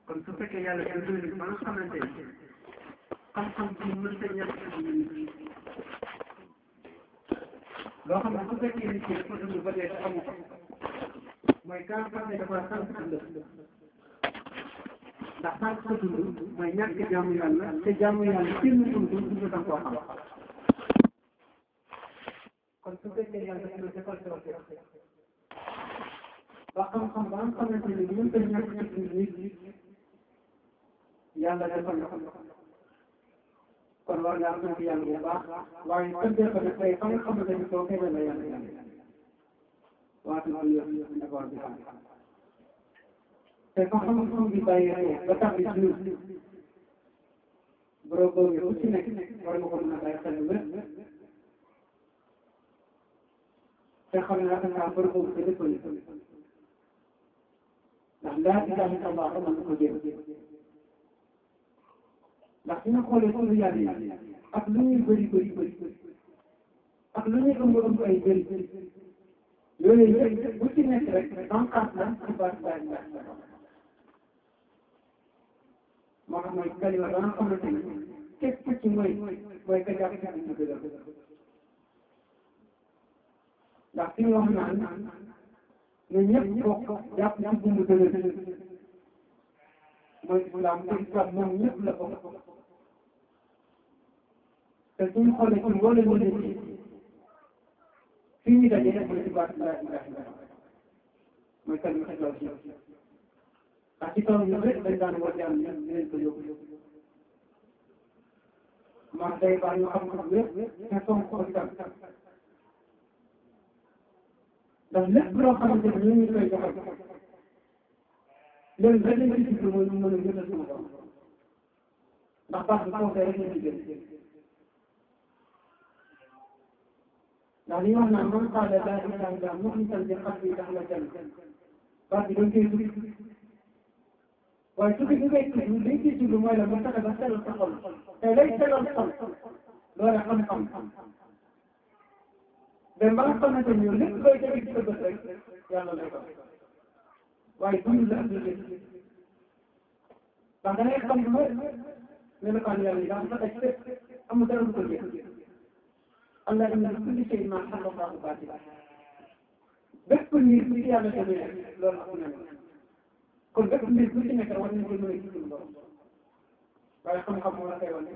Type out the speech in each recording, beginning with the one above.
kon su fekkee yàlla dimbali nañu ba nga xamante ni xam-xam bi mënta ñàkk ci nit loo xam ne su fekkee nit ki dafa dund ba dee te amu ko mooy kaa xam ne dafa sant dund ndax sant sa dund mooy ñàkk jaamu yàlla te jaamu yàlla kenn mënu ko dund da nga koo xam kon su fekkee yàlla daf na defal tawfiq ba xam-xam ba nga xamante ni mënta ñàkk ci dund nit yàlla defal na kon war ngaa sant yàlla bu baax waaye santee ko nag tey fa nga xamante ni soo feeñee la yàlla yàlla waatu loolu yëpp d'abord bi xam te fa xam-xam bi bàyyee ba tax bi suuf borom boobu ku ci nekk war nga ko mën a bàyyi xel wér te xam ne attaquant borom boobu te lépp ndax laa ilaha illa allah mën na ko jéem ndax su ñu xoolee suñu yàlla yi ak lu ñuy bëri bëri bëri ak lu ñuy ëmb ëmb ay bëri yooyu yëpp bu ci nekk rek bànqaas la ci baat baat baat moo tax mooy kalima ba nga xamante ni képp ci mooy mooy ka jàpp ci ñu dëgër ndax fi ñu wax naan ne ñëpp bokk jàpp ci bumbu dëgër mooy islam te islam moom ñëpp la bokk te suñu xoolee ci mboolem ñu ne ci fii ñu daje rek mooy ci baat laa ilaha illallah mooy kalima xetloo ci ndax ci kaw ñu rek dañ daan woote am ñu leen ko yóbbu maa day baax ñu xam ko wér te fonk ko itam ndax lépp loo xamante ni ñu ngi koy joxal léegi rek lañ ci jublu mooy ñu mën a jëndal suñu borom ndax baax bi foofee rek lañ ci jël ndax li ñu wax naan man qaala laa ilaaha illa muxlisan bi qalbi daxala janna baax bi dañ koy tudd waaye su fekkee ngay tudd liñ ciy jublu mooy la ba fexe ba sellal sa xol te lay sellal xol loola xam-xam mais ba nga xamante ni lépp looy dégg ci sa bët rek yàlla lay ko waaye duñu la andi lépp ndax da ngay xam lu wér melokaan yàlla yi daal dafa daj fépp amul dara lu ko jeex allah inna li kulli shay ma xalaqahu baatila bépp mbir bu ci yàlla demee loolu am na kon bépp mbir bu ci nekk war nañ ko mën a gis suñu borom waaye xam-xam moo la koy wane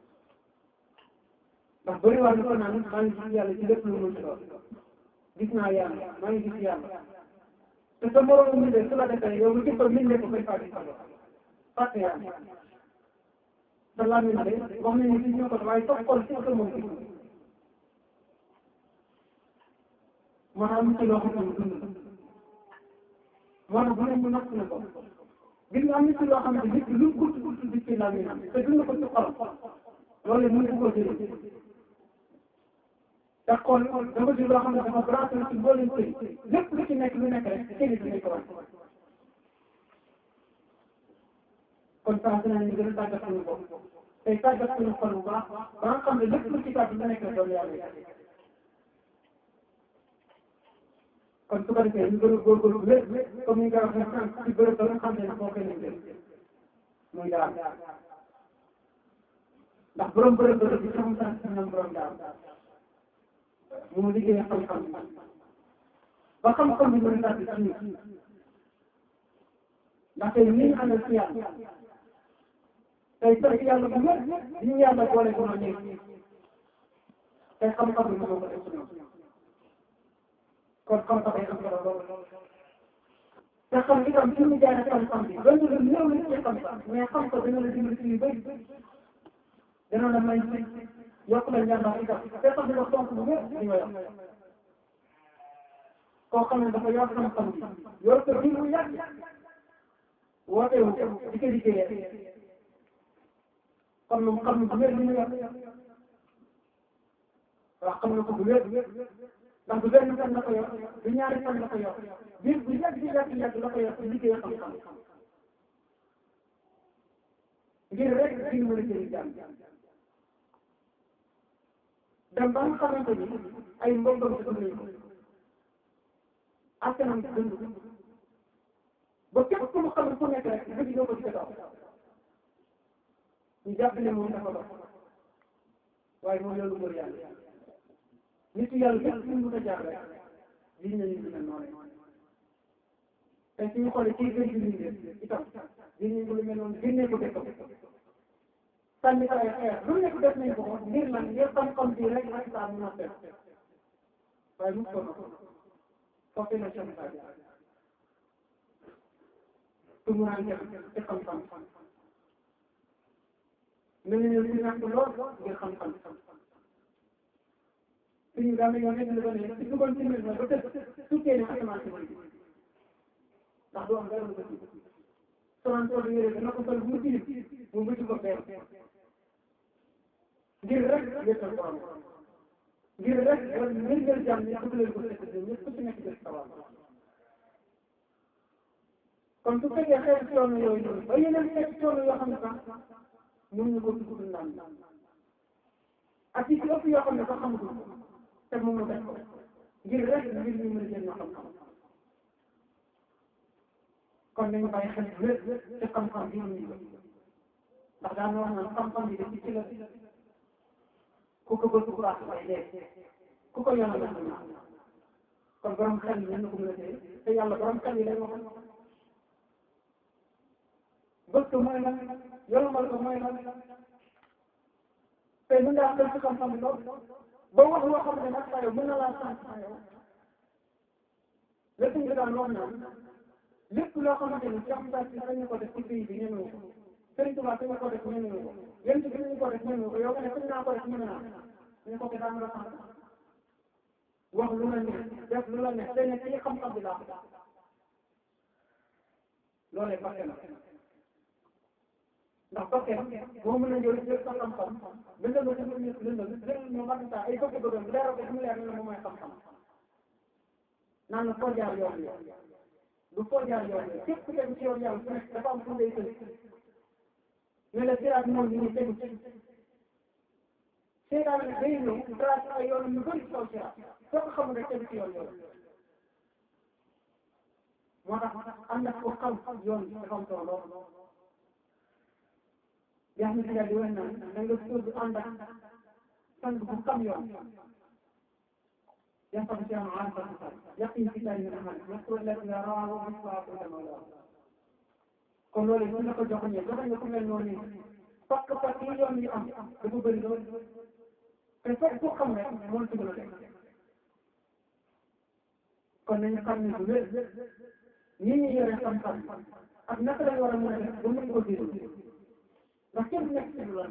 ndax bëri waa ni ko naan maa ngi gis yàlla ci lépp lu mu doon gis naa yàlla maa ngi gis yàlla te sa moromu mi de su la defee yow lu jëppal min ne ko koy fàtte sa bopp fàtte yàlla sa làmmiñ de wax nañu ci ñoo ko waaye sa xol ci sa moom gis moo tax am ci loo xam ne dund moo tax bu ne ñu natt na ko gis nga am na ci loo xam ne nit ki lu gudd gudd di ci làmmiñam te dund ko ci xolam loolu mënu ko jëlee te xool dafa di loo xam ne dafa branché ci mboolem sëy lépp lu ci nekk lu nekk rek kenn du nekk wax kon saa su ne ñu gën a tàggat suñu bopp tey tàggat suñu xol bu baax ba nga xam ne lépp lu ci kàddu lu nekk rek doon yàlla kon su ko defee ñu gën a góorgóorlu wér comme ni nga waxee sànq ci bërëb ba nga xam ne foo koy nekk muy daal ndax borom bërëb bërëb bi xam sax si ñoom borom daal mu liggéey xam-xam ba xam-xam bi mën a tàbbi ci ñun ndax tey ni ñu àndal ci yàlla tey sax yàlla bu wér li ñu yàlla boole ko nekk tey xam-xam bi moo ko def ci ñoom kon xam-xam yi am solo lool te xam li tam fi mu jaaree xam-xam bi doon lu néew li ci xam-xam mais xam ko dina la dimbali ci yu bëri dina la may yokk la njàmbaar itam te sax dina fonk bu wér li nga yor koo xam ne dafa yor xam-xam bi yor ko bi mu yàgg woote wu di ko liggéeyee kon moom xam na bu wér li mu yor waaw xam na ko bu wér ndax du benn fan la ko yor du ñaari fan la ko yor biir bu yàgg di yàgg yàgg la ko yor ci liggéey xam-xam ngir rek di mën a jëriñ jàmm dem ba nga xamante ni ay mbokkam ci nañ ko askanam ci dund ba ba képp ku mu xamul ku nekk rek bëgg ñoo ko ci kaw ñu jàpp ne moom dafa dox waaye moom loolu mooy yàlla nit yàlla képp fu mu mën a jaar rek lii ñu ñu mel noonu te suñu xoolee kii gën di liggéey itam lii ñu lu mel noonu génnee ko dëkk sànni ko ay xeer lu nekk def nañ ko ko ngir lan ngir xam-xam bi rek rek saa mun a fekk waaye mu ko noonu foofu la Cheikh Moussa Dia tumuraan ci xam-xam mel ni ñu ñàkk lool ngir xam-xam suñu daal yoon nekk na ko ne si dugoon ci mbir ba tëj tukkee ne asamaan si ndax du am dara lu ko ci soxna Sow yére dana ko sol bu mu tilim mu bëcc ko feer ngir rek wéetal borom ngir rek wala ngir ngir jàmm ni bëgg leen ko fekk ñëpp ku ci nekk def sawar kon su fekkee xeetu coono yooyu noonu ba yeneen xeetu coono yoo xam ne sax mën ñu ko dugg naan ak ci ëpp yoo xam ne sax xamatul te moom mu def ko ngir rek ngir ñu mën a jël xam-xam kon nañu bàyyi xel lépp ci xam-xam bi ñu ndax daan wax naan xam-xam bi dañ ci la ku ko bëgg ku baax waaye dee ku ko yoonal la kon borom xel yi ñu ko mën a téye te yàlla borom xel yi lay wax bëgg mooy lan yolomal ko mooy lan te mën ngaa xel ci xam-xam bi lool ba wax loo xam ne nag saa yow mën na laa sant saa yow lépp ñu daan wax naan lépp loo xamante ni Cheikh Moussa si sañu ko def ci pays bi ñemewu ko Sëriñ Tuubaa sañu ko def ñemewu ko yéen ci ñu ko def ñemewu ko yow nga ne sañ naa ko def ñeme naa ñu ko daa nga sant wax lu la neex def lu la neex te ne ci xam-xam bi laa loolee bakke la ndax bakke boo mën a jël jël sa xam-xam bindal ma ci biir ñëpp lëndal jël ñu mag ay bëgg bëggam leeral ko mu leer ne moom mooy xam-xam naan la foo jaar yoon yi du foo jaar yoon yi képp ku tegu ci yoon yàlla ku nekk dafa am fu ngay tëj ne la siraat moom ñu ngi tegu ci seetaan ne day ñëw trace ay yoon yu bëri ci kaw siraat soo ko xamul rek tegu ci yoon yoon moo tax ànd ak ko xam yoon bi dafa am solo lool yaa ngi di wax naan da nga suur ànd ak sang bu xam yoon ينطق فيها معارف الحسن يقين في الله من أهل يذكر الذي يراه ويصلح كل مولاه kon loolu mën na ko joxoñe joxoñe ku mel noonu fakk fakk yi yoon yi am dafa bëri lool te fekk ku xam rek moo ci gën a teg kon nañu xam ne bu wér ñi ñu yore xam-xam ak naka lañ war a mën a def ba mën ko déglu ndax kenn nekk ci lu la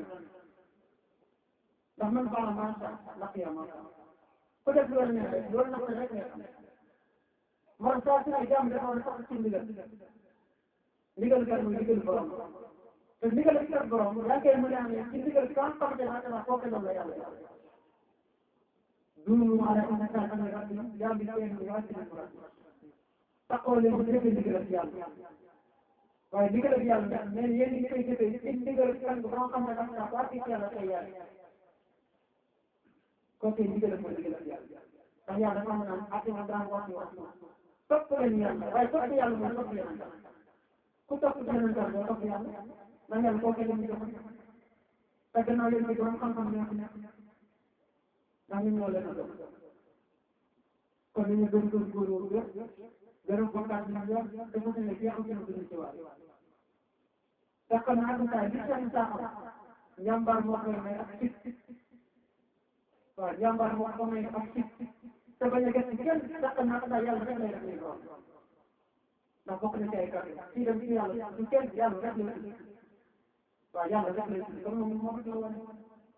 ndax man baax macha ndax yaa macha ku def loolu ne rek loolu nag rek ngay xam man saa su ne jàmm dafa war a sax ci ndigal ndigal kat mooy ndigal borom te ndigal kat borom yaa koy mën a amee ci ndigal kan xamante ne xanaa kooku la yàlla duunu ala inna an rabbi yaa bi seen bi wàcc na borom taxoo leen bu defee ndigal ak yàlla waaye ndigal ak yàlla mais yéen ñi koy defee ci ndigal kan bu xam ne nag saa wàcc ci yàlla tey yàlla kooku ndigal ak ndigal ak yàlla ndax yàlla dafa am naan atina daan wax wax topp leen yàlla waaye topp yàlla mooy topp yàlla ku topp yeneen tool doo topp yàlla ndax yàlla kooku la ñu jox te gannaaw yéen borom xam-xam ñoo fi nekk ndax ñun ñoo leen a doon kon nañu gën gën góorgóorlu yëpp gën a bokkaat ñu yëpp dafa ne jeexu gën a gën ci waat te kon nag saa bi seen saaxam njàmbaar moo koy may ak fit waaw njàmbaar moo ko may ak fit te bañ a gëstu kenn te kon nag saa yàlla rek lay def lay doon ndax bokk na ci ay kàddu fii dem ci yàlla du kenn yàlla rek la tudd waaw yàlla rek la tudd kon moom moo ko doon wane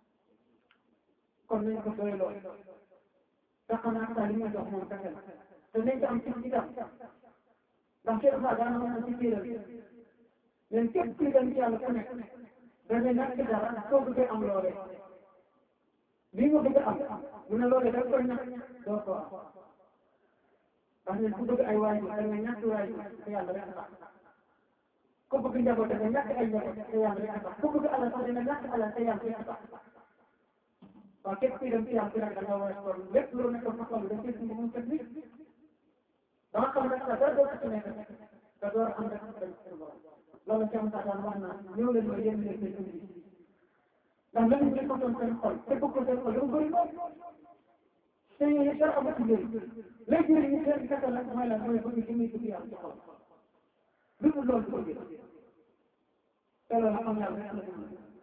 kon nañ ko doy lool te xanaa saa li ma jox moom kese la te nañ ko am ci itam ndax Cheikh Ba daana wax na ci téeram leen képp kuy dem ci yàlla ku nekk dana ñàkk dara soo bëggee am loolee lii nga bëgg am mu ne loolee da koy ñàkk doo ko am ndax ñun ku bëgg ay waajur da nga ñàkk waajur te yàlla rek a tax ku bëgg njaboot da nga ñàkk ay njaboot te yàlla rek a tax ku bëgg alal sax da nga ñàkk alal te yàlla rek a tax waaw képp kuy dem ci yàlla rek da nga war a toll lépp loolu nekk fa toll da nga mu tëdd dama xam ne sax dara doo ko ci nekk te door ànd ak dem suñu borom loolu ci am daan wax naa ñëw leen ma yéen leen seen indi ndax lan ñu ko doon seen xol te bëgg ko seen xol dafa bëri lool te yooyu dara amu ci njëriñ léegi nag ñu seen kese nag mooy lan mooy bëgg ci muy dugg yàlla ci xol lu dul loolu du ko gis te loolu xam yàlla rek la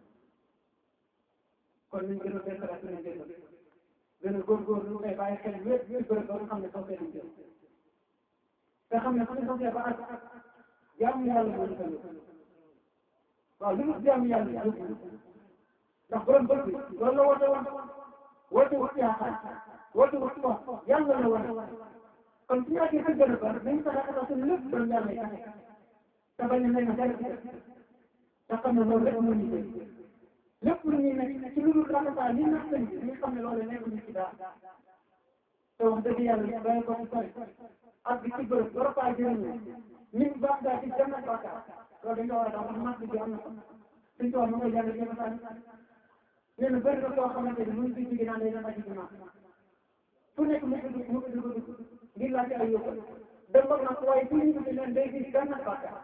kon ñu gën a beesalaat suñu njëriñ gën a góorgóorlu lu koy bàyyi xel wépp wépp bërëb ba nga xam ne soo fee jëm te xam ne suñu sosee ba ak jaamu yàlla moo ñu ko yóbbu waaw li mu jaamu yàlla yóbbu ndax borom bët bi loolu la woote woon woote wut yaakaar woote wut wax yàlla la wane kon su ñu àggee sa gën a bari dañu fexe xatal suñu lépp doon yàlla yi te bañ a nekk dara te xam ne loolu rek moo ñu jël lépp lu ñuy nekk ci lu dul rafetal li nax sëñ bi ñu xam ne loolu nekk ñu ci daal te wax dëgg yàlla bàyyi ko ci sori ak bi ci bërëb war a faa jëriñoo ñun baax daa ci dem na bàkkaar loolu dañu war a daal wax màgg bi am na suñ ko wax mu koy jàng jéem a sànni nee na bëri na koo xamante ni mu ngi fi jóge naan day dem aji jumaa fu nekk mu ko dugg mu ko dugg dugg ngir laajte ay yóbbal dem ba nag waaye fu ñu ko leen day gis dem na bàkkaar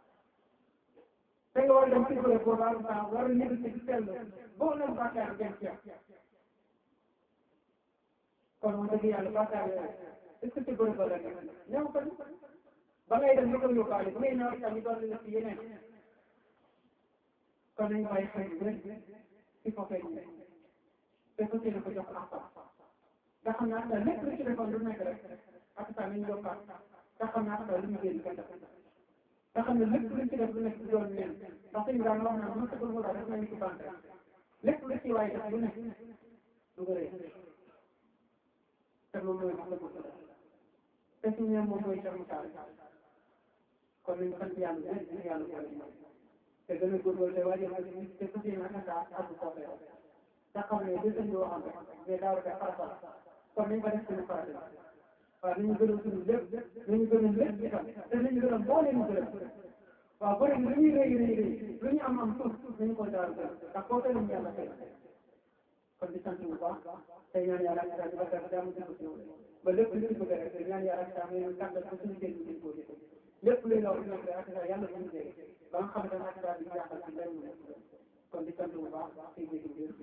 te nga war a dem ci bërëb boobu am saa war a ñibbi ci sell boo leen bàkkaar dem ci kon wax dëgg yàlla bàkkaar yooyu est-ce que ci bërëb ba la nekk ñëw ko ba ngay dem ñu ko yóbbaale bu ngay ñëw itam ñu dolli la ci yeneen kon nañu bàyyi xel bu rek il faut que ñu te ko ko jox ak nga xam ne ak lépp lu ci defoon lu nekk rek ak saa nañu yokkaat nga xam ne ak lu ñu génn kenn def nga xam ne lépp lu ci def lu nekk doon leen ndax suñu daan wax naa ma tëgul mu daal def nañu ci bant lépp lu ci waay def lu nekk du ko rëy te loolu mooy wax la ko te suñu ñoom moom mooy Cheikh Moussa kon nañu sant yàlla bu ñu yàlla ko te gën a góorgóorlu te waajal ko ci te fas yéene ak saa àgg foofee te xam ne li sëñ bi waxoon rek mais daaw rek farata kon nañ ko def suñu farata waaw nañu gërëm suñu lépp nañu gërëm lépp itam te nañu gërëm boo leen gërëm waaw bëri lu ñuy rëy rëy rëy lu ñu am am suuf nañu ko daaru gërëm ndax koo teel yàlla tey kon di sant bu baax tey ñaan yàlla ak saa ñu bakar jàmm di ko ñëw ba lépp lu ci bëgg rek ñaan yàlla ak saa ñu kàndal ko suñu jël ñu ko lépp luy law nekk rek ak saa yàlla suñu jël ba nga xam ne ak saa bi jaaxal ci lenn kon di sant bu baax tey jéggi biir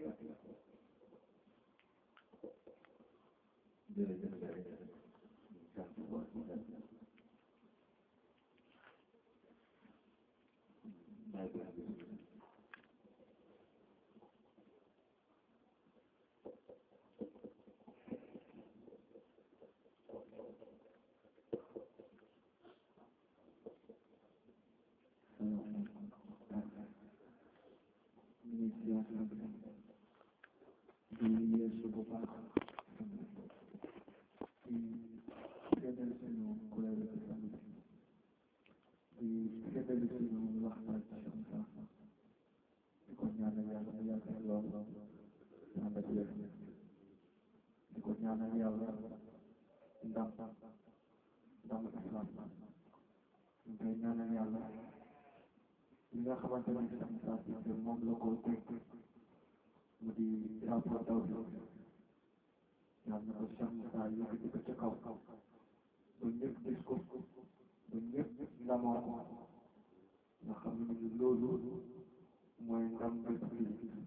li nga xamante ne sax saa si moom la ko teg mu di rapport taw bi yàlla na ko sax saa yëkkati ko ca kaw ba ñëpp gis ko ba ñëpp ndamoo ko nga xam ne loolu mooy ndam bés bi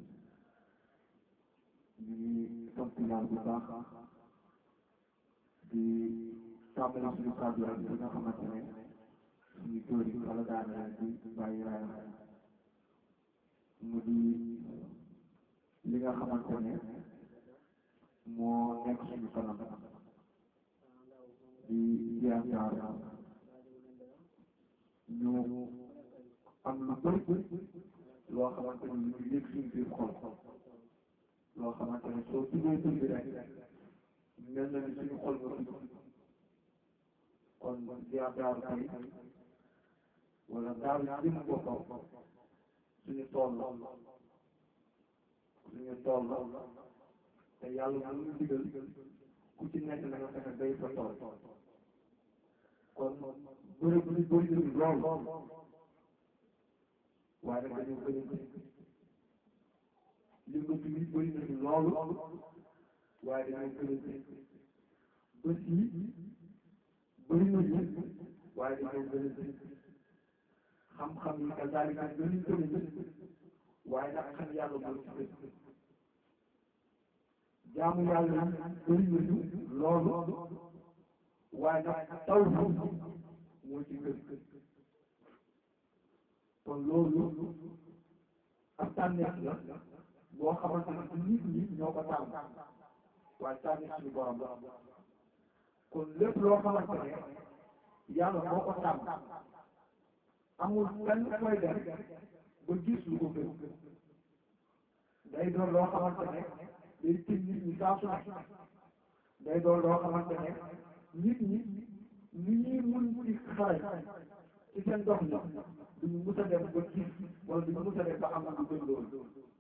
ñu ngi sant yàlla bu baax di tàmbali suñu kàddu rek bi nga xamante ne suñu góor yi wala daanaka di bàyyi raay mu di li nga xamante ne moo nekk suñu kanam di yaakaar ñu am lu bëri loo xamante ne ñu yëg suñu biir xol loo xamante ne soo tuddee tur bi rek mel na ni suñu xol nga tudd kon yaakaar tey wala daal jëm boppam suñu tool la suñu tool la te yàlla mu ngi digal ku ci nekk na nga fexe bay sa tool kon bëri bëri bëri nañu lool waaye nag dañoo bëri yëngatu yi bëri nañu lool waaye dañoo bëri bés yi bëri nañu waaye dañoo gën a gën xam-xam yi kazaalika gën a gën a gën waaye nag xam yàlla moo ci gën jaamu yàlla bëri nañu loolu waaye nag taw moo ci gën kon loolu ak tànneef la boo xamante ne nit ñi ñoo ko tànn waaye tànneef suñu borom la kon lépp loo xamante ne yàlla moo ko tànn amul kenn koy def ba gis lu ko gën day doon loo xamante ne day tëj nit ñi saa su ne day doon loo xamante ne nit ñi ni ñuy mun ci xarañ ci seen dox ni duñu mus a dem ba gis wala duñu mus a dem ba am lu gën loolu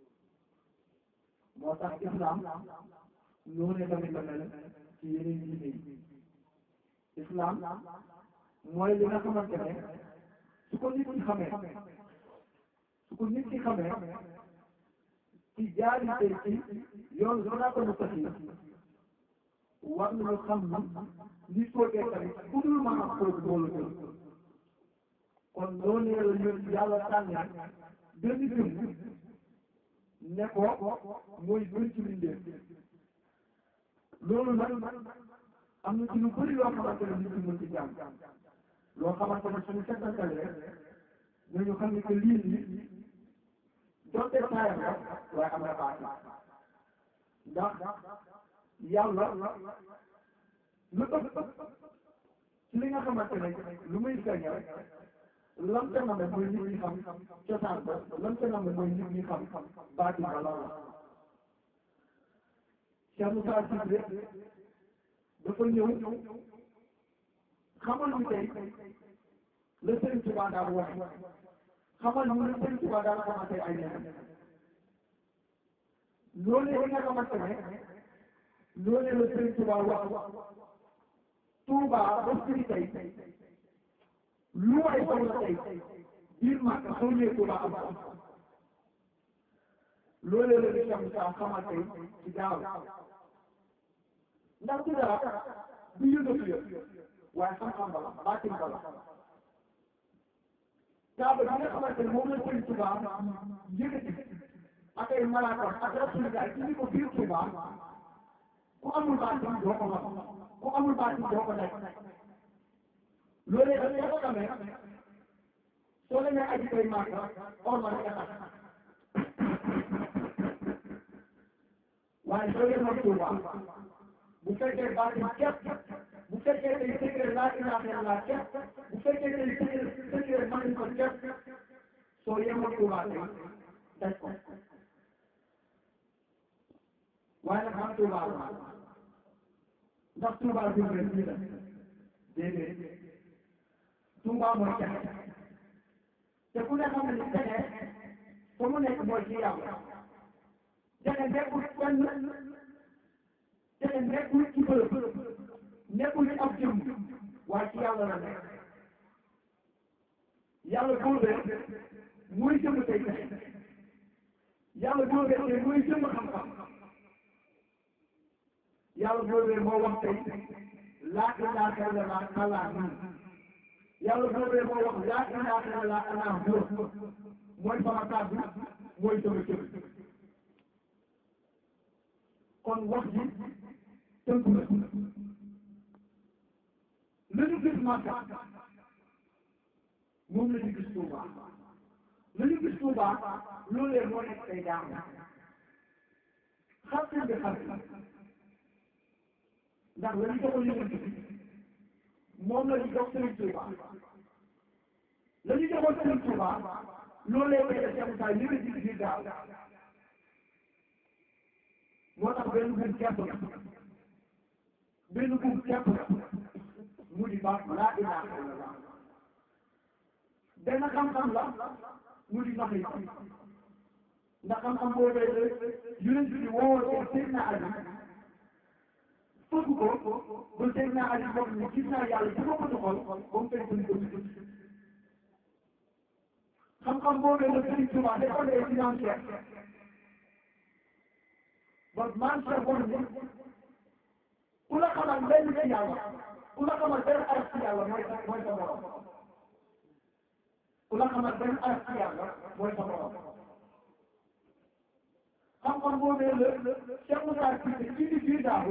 moo tax islam noonu tamit la mel ci yeneen diine yi islam mooy li nga xamante ne su ko nit ki xamee su ko nit ki xamee ci jaari tey ci yoon siraatal mustaqiim war nañu xam ni nit koo dee tamit ku dul mën a xool boolu jël kon noonu la ñu yàlla tànnee benn jëm ne ko mooy gën ci mbindeef loolu nag am na ci lu bëri loo xamante ne nit ñi mën ci jàng loo xamante ne suñu settantalee dañu xam ne que lii nii donte taayam la waaye am na baati ndax yàlla lu ëpp ci li nga xamante ne lu muy feeñal lam ca nam mooy nit ñi xam cosaan ba lam ca nam mooy nit ñi xam baati ba la Cheikh Moussa Cissé dafa ñëw xamal ñu tey la Sëriñ Tuubaa daal wax xamal ñu la Sëriñ Tuubaa daal xamante ay nenam loolee li nga xamante ne loolee la Sëriñ Tuubaa wax Tuubaa ba firi tey lu waay soxla tey biir Màkka soo ñëwee Tuubaa am ko loolee la li Cheikh Moussa xamal tey ci gaaw ndax du dara du yëngatu yëpp waaye xam-xam bala baatin bala kaaba bi nga xamante ne moom la Sëriñ Tuubaa yëkkati ak ay malaakam ak rasulillah ci ni ko biir Tuubaa ku amul baatin doo ko mën ku amul baatin doo ko nekk loolee dañ ko xamee soo demee aji koy Màkka ormal nga tax waaye soo demoon Tuubaa bu fekkee baatin képp bu fekkee tey secret laa ilaaha illallaah képp bu fekkee tey secret secret mën nañ ko képp soo yemoon Tuubaa tey daj ko waaye nag man Tuubaa la ndax Tuubaa bi rek nii la déedéet Tuubaa mooy jaxe te ku ne xam ne ni jaxe fa mu nekk mooy ci yàlla jaxe nekkul fenn jaxe nekkul ci bërëb nekkul ci ab jëm waaye ci yàlla la nekk yàlla boobee mooy jëm tey jaxe yàlla boobee tey mooy jëm xam-xam yàlla boobee moo wax tey laa ilaaha illallaah kallaa yàlla boobee moo wax laa ilaaha illallaah ana huwa mooy sama kàddu mooy sama jëm kon wax ji tënku na la ñu gis Màkka moom la ñu gis Tuuba la ñu gis Tuuba loolee moo nekk tey jaamu xartin bi xartin ndax la ñu joxoon yonent bi moom la ñu jox Sëriñ Tuuba la ñu joxoon Sëriñ Tuuba loolee koy def Cheikh Moussa li nga gis biir daaw moo tax benn buum képp la benn buum képp la mu di baax laa ilaaha illallaah benn xam-xam la mu di nax yi ndax xam-xam boo dee yonent bi woo Seydina Ali fëgg ko ba Seydina Ali wax ni gis naa yàlla ci boppam xol ba mu fekk ni ko ci xam-xam boo dee la Sëriñ Tuubaa dafa dee financière ba man sa bon ni ku la xamal benn ci yàlla ku la xamal benn araf ci yàlla mooy sa mooy sa borom ku la xamal benn araf ci yàlla mooy sa borom xam-xam boobee la Cheikh Moussa Cissé ci di biir daaw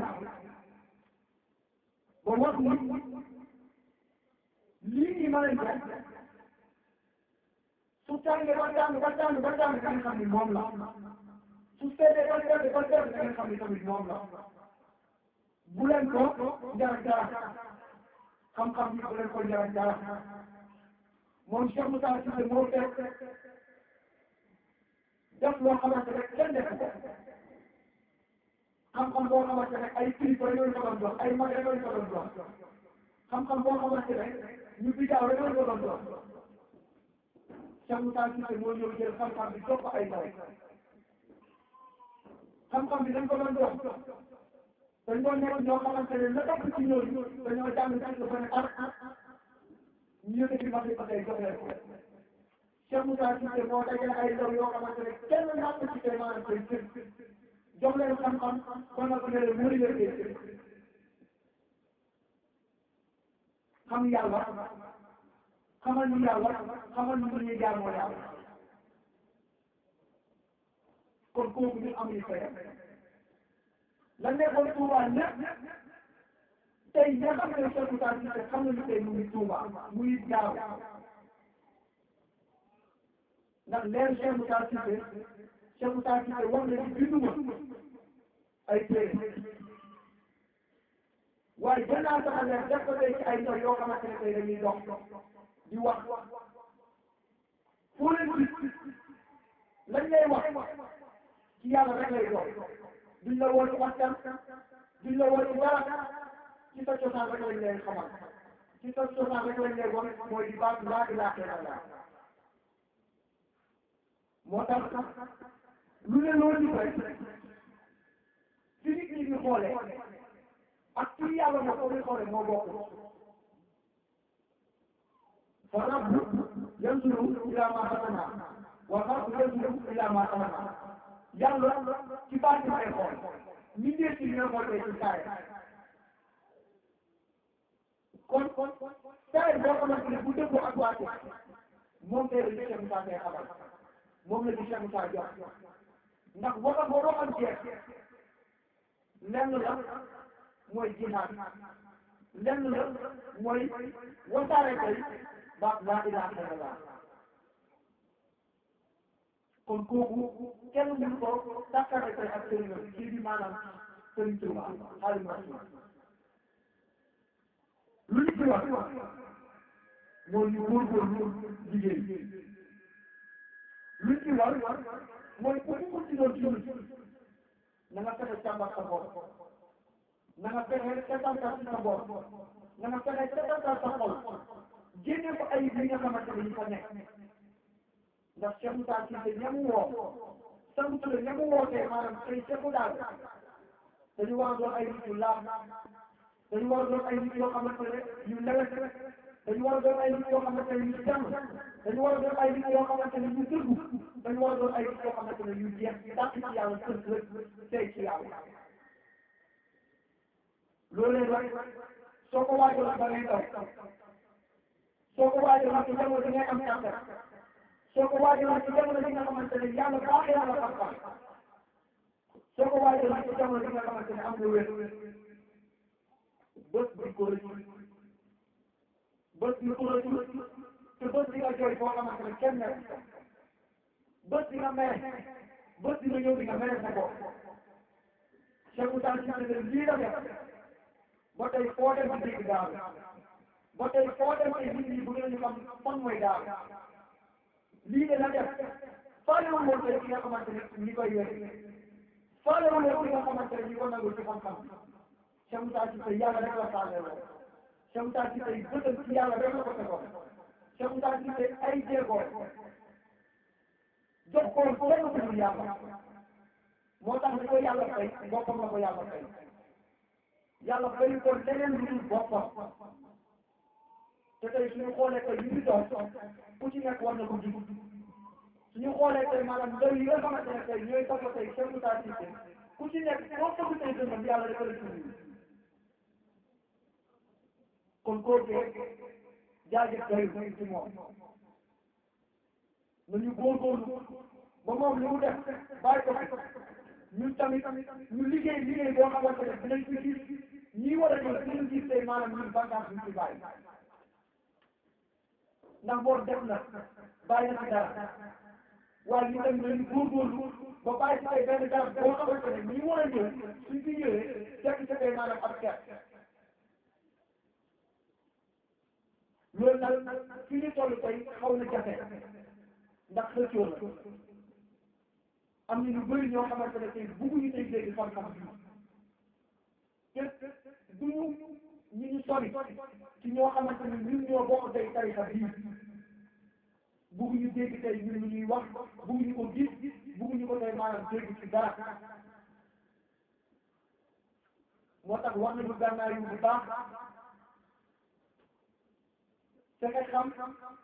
ba wax ni lii nii ma leen jox su tàngee ba tàng ba tàng ba tàng da nga xam ni moom la su seetee ba sedd ba sedd da nga xam ni tamit moom la bu leen ko jar dara xam-xam bi bu leen ko jar dara moom Cheikh Moussa Cissé moo fekk def loo xamante ne kenn def ko xam-xam boo xamante ne ay kilifa rek lañ ko doon jox ay mag rek lañ ko doon jox xam-xam boo xamante ne ñu bidaaw rek lañ ko doon jox Cheikh Moussa Cissé moo ñëw jël xam-xam bi jox ko ay ndaw xam-xam bi dañ ko doon jox dañ doon nekk ñoo xamante ne la topp ci ñooñu dañoo jàng ci ba ne ar ñu yëkkati mag yi ba tey jox leen ko Cheikh Moussa Cissé moo dajale ay ndaw yoo xamante ne kenn naa ko ci tey maanaam tey kër jox leen xam-xam kon nag ne leen mëri leen kër xam yàlla xamal ñu yàlla xamal ñu ñuy jaamoo yàlla kon kooku ñu am ñu fayam la nekkoon Touba ñëpp tey ña xam ne Cheikh Moussa Cissé xam nañu tey mu ngi Touba muy daaw ndax leer Cheikh Moussa Cissé Cheikh Moussa Cissé wax na ci binduma ay téere waaye jël naa sama leer def ko tey ci ay ndaw yoo xamante ne tey dañuy dox di wax foo leen gis lañ lay wax ci yàlla rek lay dox duñ la woo ci waxtaan duñ la woo ci dara ci sa cosaan rek lañ lay xamal ci sa cosaan rek lañ lay wax mooy di baat laa ilaaha illallaah moo tax lu ne loolu di rek fi nit ñi di xoolee ak ci yàlla moo ko di xoolee moo bokk fa rabbu yanzuru ila ma xalaqna wa xalqu yanzuru ila ma xalaqna yàlla ci baati lay xool ñi dee ci ñoo xool tey ci saay kon saay boo xamante ne bu dëggoo ak waate moom tey la Cheikh Moussa tey xamal moom la di Cheikh Moussa jox ndax waxal boo waxal jeex lenn la mooy jihaad lenn la mooy wasaare tey baat laa ilaaha illallaah kon kooku kenn mënu ko takkare tey ak sëriñam kii bi maanaam sëriñ Tuuba Xaadimu Rasuul lu ñu ci wax mooy ñu góorgóorlu liggéey lu ci war mooy ku mu ci doon ci na nga fexe càmbar sa bopp na nga fexe setantal sa bopp na nga fexe setantal sa xol génne ko ay li nga xamante ne ñu fa nekk ndax Cheikh Moussa Cissé ñamu woo sant la ñamu wootee maanaam tey Cheikh daal dañu war a doon ay nit yu laab dañu war a doon ay nit yoo xamante ne yu lewet dañu war a doon ay nit yoo xamante ne yu jàmm dañu war a doon ay nit yoo xamante ne yu dëggu dañu war a doon ay nit yoo xamante ne yu jeex dàq ci yàlla sënt la tey ci yàlla loolee nag soo ko waajaloon ba ngay daw soo ko waajaloon ci jamono bi ngay am kàttan soo ko waajaloon ci jamono bi nga xamante ne yàlla baaxee na la xam-xam soo ko waajaloon ci jamono bi nga xamante ne am nga wér bët bi ko rëcc bët bi ko rëcc te bët bi nga jooy boo xamante ne kenn nekk bët bi nga mere bët bi nga ñëw di nga mere sa bopp Cheikh Moussa Cissé lii la def ba tey foo dem di dégg daal ba tey foo dem ay nit ñi bu ngeen ñu xam fan mooy daal lii de la def faale wu woon tey ki nga xamante ne ñi koy wér faale wu woon ki nga xamante ne ñi ko nangu ci xam-xam Cheikh Moussa Cissé yàlla rek la faale woon Cheikh Moussa Cissé bëtam ci yàlla rek la ko tegoon Cheikh Moussa Cissé ay jéego jox ko kenn ku dul yàlla moo tax li ko yàlla fay boppam la ko yàlla fay yàlla fay ko leneen lu dul boppam te tey suñu xoolee tey ñu ngi doon ku ci nekk war na ko jig suñu xoolee tey maanaam ndaw yi nga xamante ne tey ñooy topp tey Cheikh Moussa Cissé ku ci nekk boo topp tey dënnam yàlla dafa la tudd kon kooku jaajëf doy ci moom nañu góorgóorlu ba moom li mu def bàyyi ko ñun tamit ñu liggéey liggéey boo xamante ne dinañ ko gis ñii war a ñëw dinañ gis tey maanaam ñun bànqaas ñu ci bàyyi ndax boo def na bàyyi na ci dara waaye ñu tamit nañu góorgóorlu ba bàyyi ci tey benn garab boo xamante ne ñi war a ñëw suñ fi ñëwee fekk ci tey maanaam ab ker loolu nag fi ñu toll tey xaw na jafe ndax xëccoo la am na ñu bëri ñoo xamante ne tey bugguñu tey dégg xam-xam bi te duñu ñu ñu sori ci ñoo xamante ne ñun ñoo bokk tey tarixa bii bugguñu dégg tey ñun lu ñuy wax bugguñu ko gis bugguñu ko tey maanaam dégg ci dara moo tax wax nañu gànnaay yu bu baax fexe xam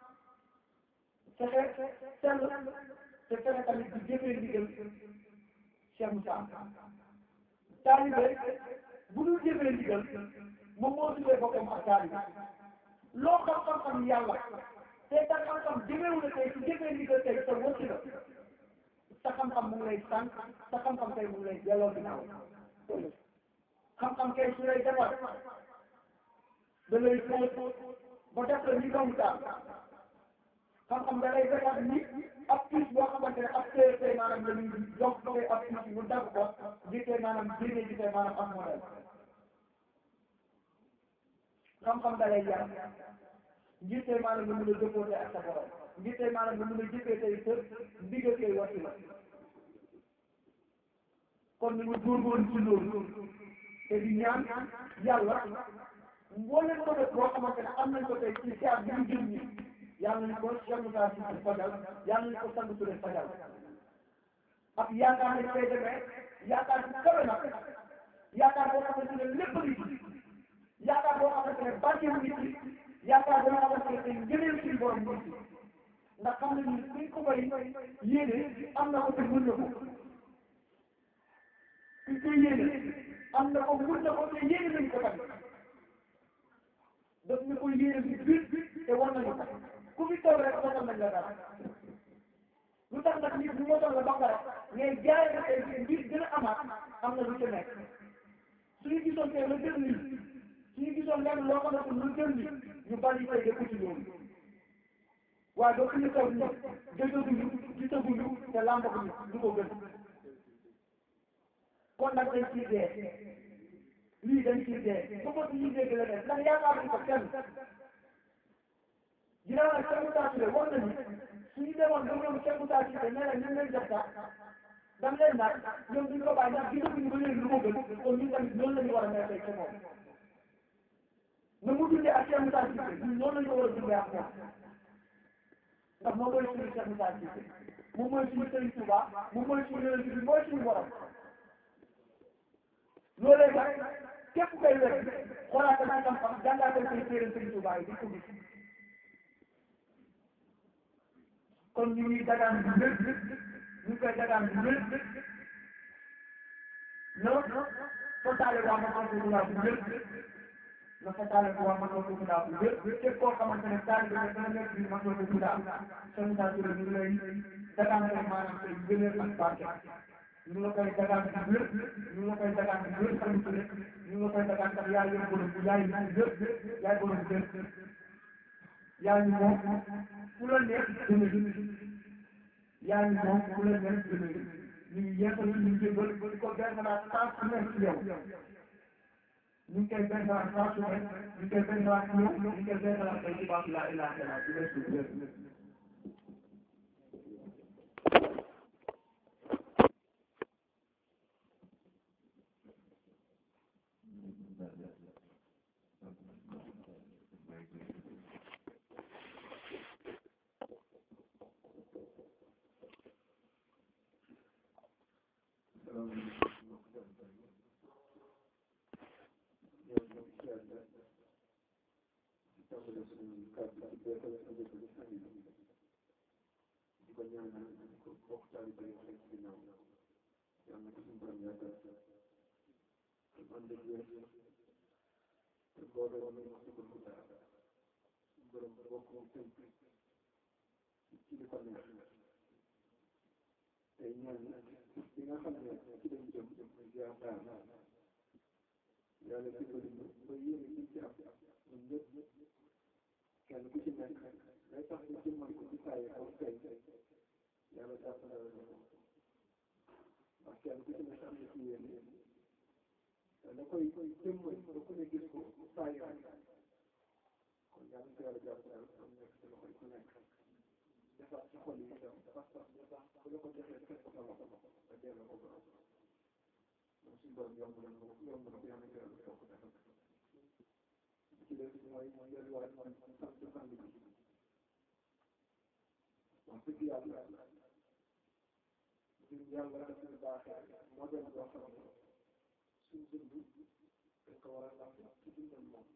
fexe sell te fexe tamit di jëfee ndigal Cheikh Moussa taalibe bu dul jëfee ndigal moom moo tuddee boppam ak taalibe loo xam-xam-xam yàlla te sa xam-xam jëmeewu la tey su jëfee ndigal tey sa wëcc la sa xam-xam mu ngi lay sànq sa xam-xam tey mu ngi lay delloo ginnaaw xam-xam kay su lay defar da lay fóot ba def la ni doomu daal xam-xam da lay defar ni ab piis boo xamante ne ab téere tey maanaam la ñuy yokk tey ab piis mu dagg ko di tey maanaam génne di tey maanaam ab modèle xam-xam da lay yar ngir tey maanaam nga mën a jëfoo ak sa borom ngir tey maanaam nga mën a jëfee tey sa ndigal tey wasi la kon ni ñu góorgóorlu ci loolu te di ñaan yàlla mbooleem ko def boo xamante ne am nañ ko tey ci siyaar bi ñu jëm ñi yàlla nañ ko Cheikh Moussa Cissé fajal yàlla nañ ko sant Touré fajal ak yaakaar nañ koy demee yaakaar bu kawe nag yaakaar boo xamante ne lépp ngi ci yaakaar boo xamante ne barke ngi ci yaakaar boo xamante ne tey ngëneel suñu borom ngi ci ndax xam nañ ni suñ ko bay yéene am na ko te mën na ko suñ koy yéene am na ko mën na ko te yéene nañ ko tamit daf ñu koy yéene bi biir te war nañu ko ku fi toog rek mosal nañ la dara lu tax nag nit ñu mosal la ba pare mais jaay na tey mbir gën a amaat am na lu ci nekk suñu gisoon tey lu gën lii suñu gisoon lenn loo xamante lu gën lii ñu bari tey dëkk ci loolu waaye ba suñu taw nii dëggaguñu gisaguñu te làmbaguñu lu ko gën kon nag dañ ciy dee lii dañ ciy dee ba ko suñuy dégg la def ndax yaakaaruñu ko kenn ginnaaw nag Cheikh Moussa Touré wax nañu suñu demoon ba ñoom Cheikh Moussa Touré nee na ñu leen def sax dam leen nag ñoom duñ ko bàyyi ndax gisaguñu ba léegi lu ko gën kon ñun tamit noonu la ñu war a mel tey ca moom na mu dundee ak Cheikh Moussa Touré ñun noonu la ñu war a dundee ak moom ndax moom mooy suñu Cheikh Moussa Touré moom mooy suñu Sëriñ Touba moom mooy suñu yonent bi mooy suñu borom loolee nag képp koy wér xoolaatal ci xam-xam jàngaatal koy téere Sëriñ Touba yi di ko gis kon ñu ngi dagaan bi wér ñu ngi koy dagaan bi wér no fotaale waa ma xam ko bu wér na fotaale ko waa ma xam ko bu wér képp koo xamante ne taal bi ne dana nekk bi ma xam ko bu daal Sëriñ Moussa Touré ñu ngi lay dagaan rek maanaam tey gëneel ak barke ñu la koy dagaan bi wér ñu la koy dagaan bi wér Sëriñ Touré ñu la koy dagaan ndax yaay yor borom bu yaay wér yaay borom wér yaa ngi moom fu la neex jëme yaa ngi moom fu la neex jëme ñu ngi yeesal ñu ngi jëmbal di ko benn naa saa su nekk ci yow ñu ngi koy benn naa saa su nekk ñu ngi koy benn naa ci yow ñu ngi koy benn naa tey ci baatu laa ilaaha illallaah di weesu wér te boole woon nañu ci bëgg dara borom bokk moom tënk ci li ko neex tey ñaan bi nga xam ne ci lañ jëm muy ziar daal yàlla dimbali ñu ba yéene ci ci am ñun ñëpp kenn ku ci nekk day tax ñu jëmmal ko ci saa yi aw tey yàlla jàppale la ñu ndax kenn ku ci nekk am na ci yéene te da koy jëmmal ba ku ne gis ko saa yi kon yàlla ci yàlla jàppale am nekk ci loxoy ku nekk defaat ci xol yi itam parce que bu tax bu la ko joxee fekk ko sa loxo nga delloo ko borom moom suñu borom yomb na ko yomb na ko yàlla ci yàlla toog defal ci des mooy mooy delluwaat mooy sant sant bi wax dëgg yàlla ñun yàlla daf ñu baaxee modèle boo xam ne suñ dund dañ ko war a laaj ci dundal moom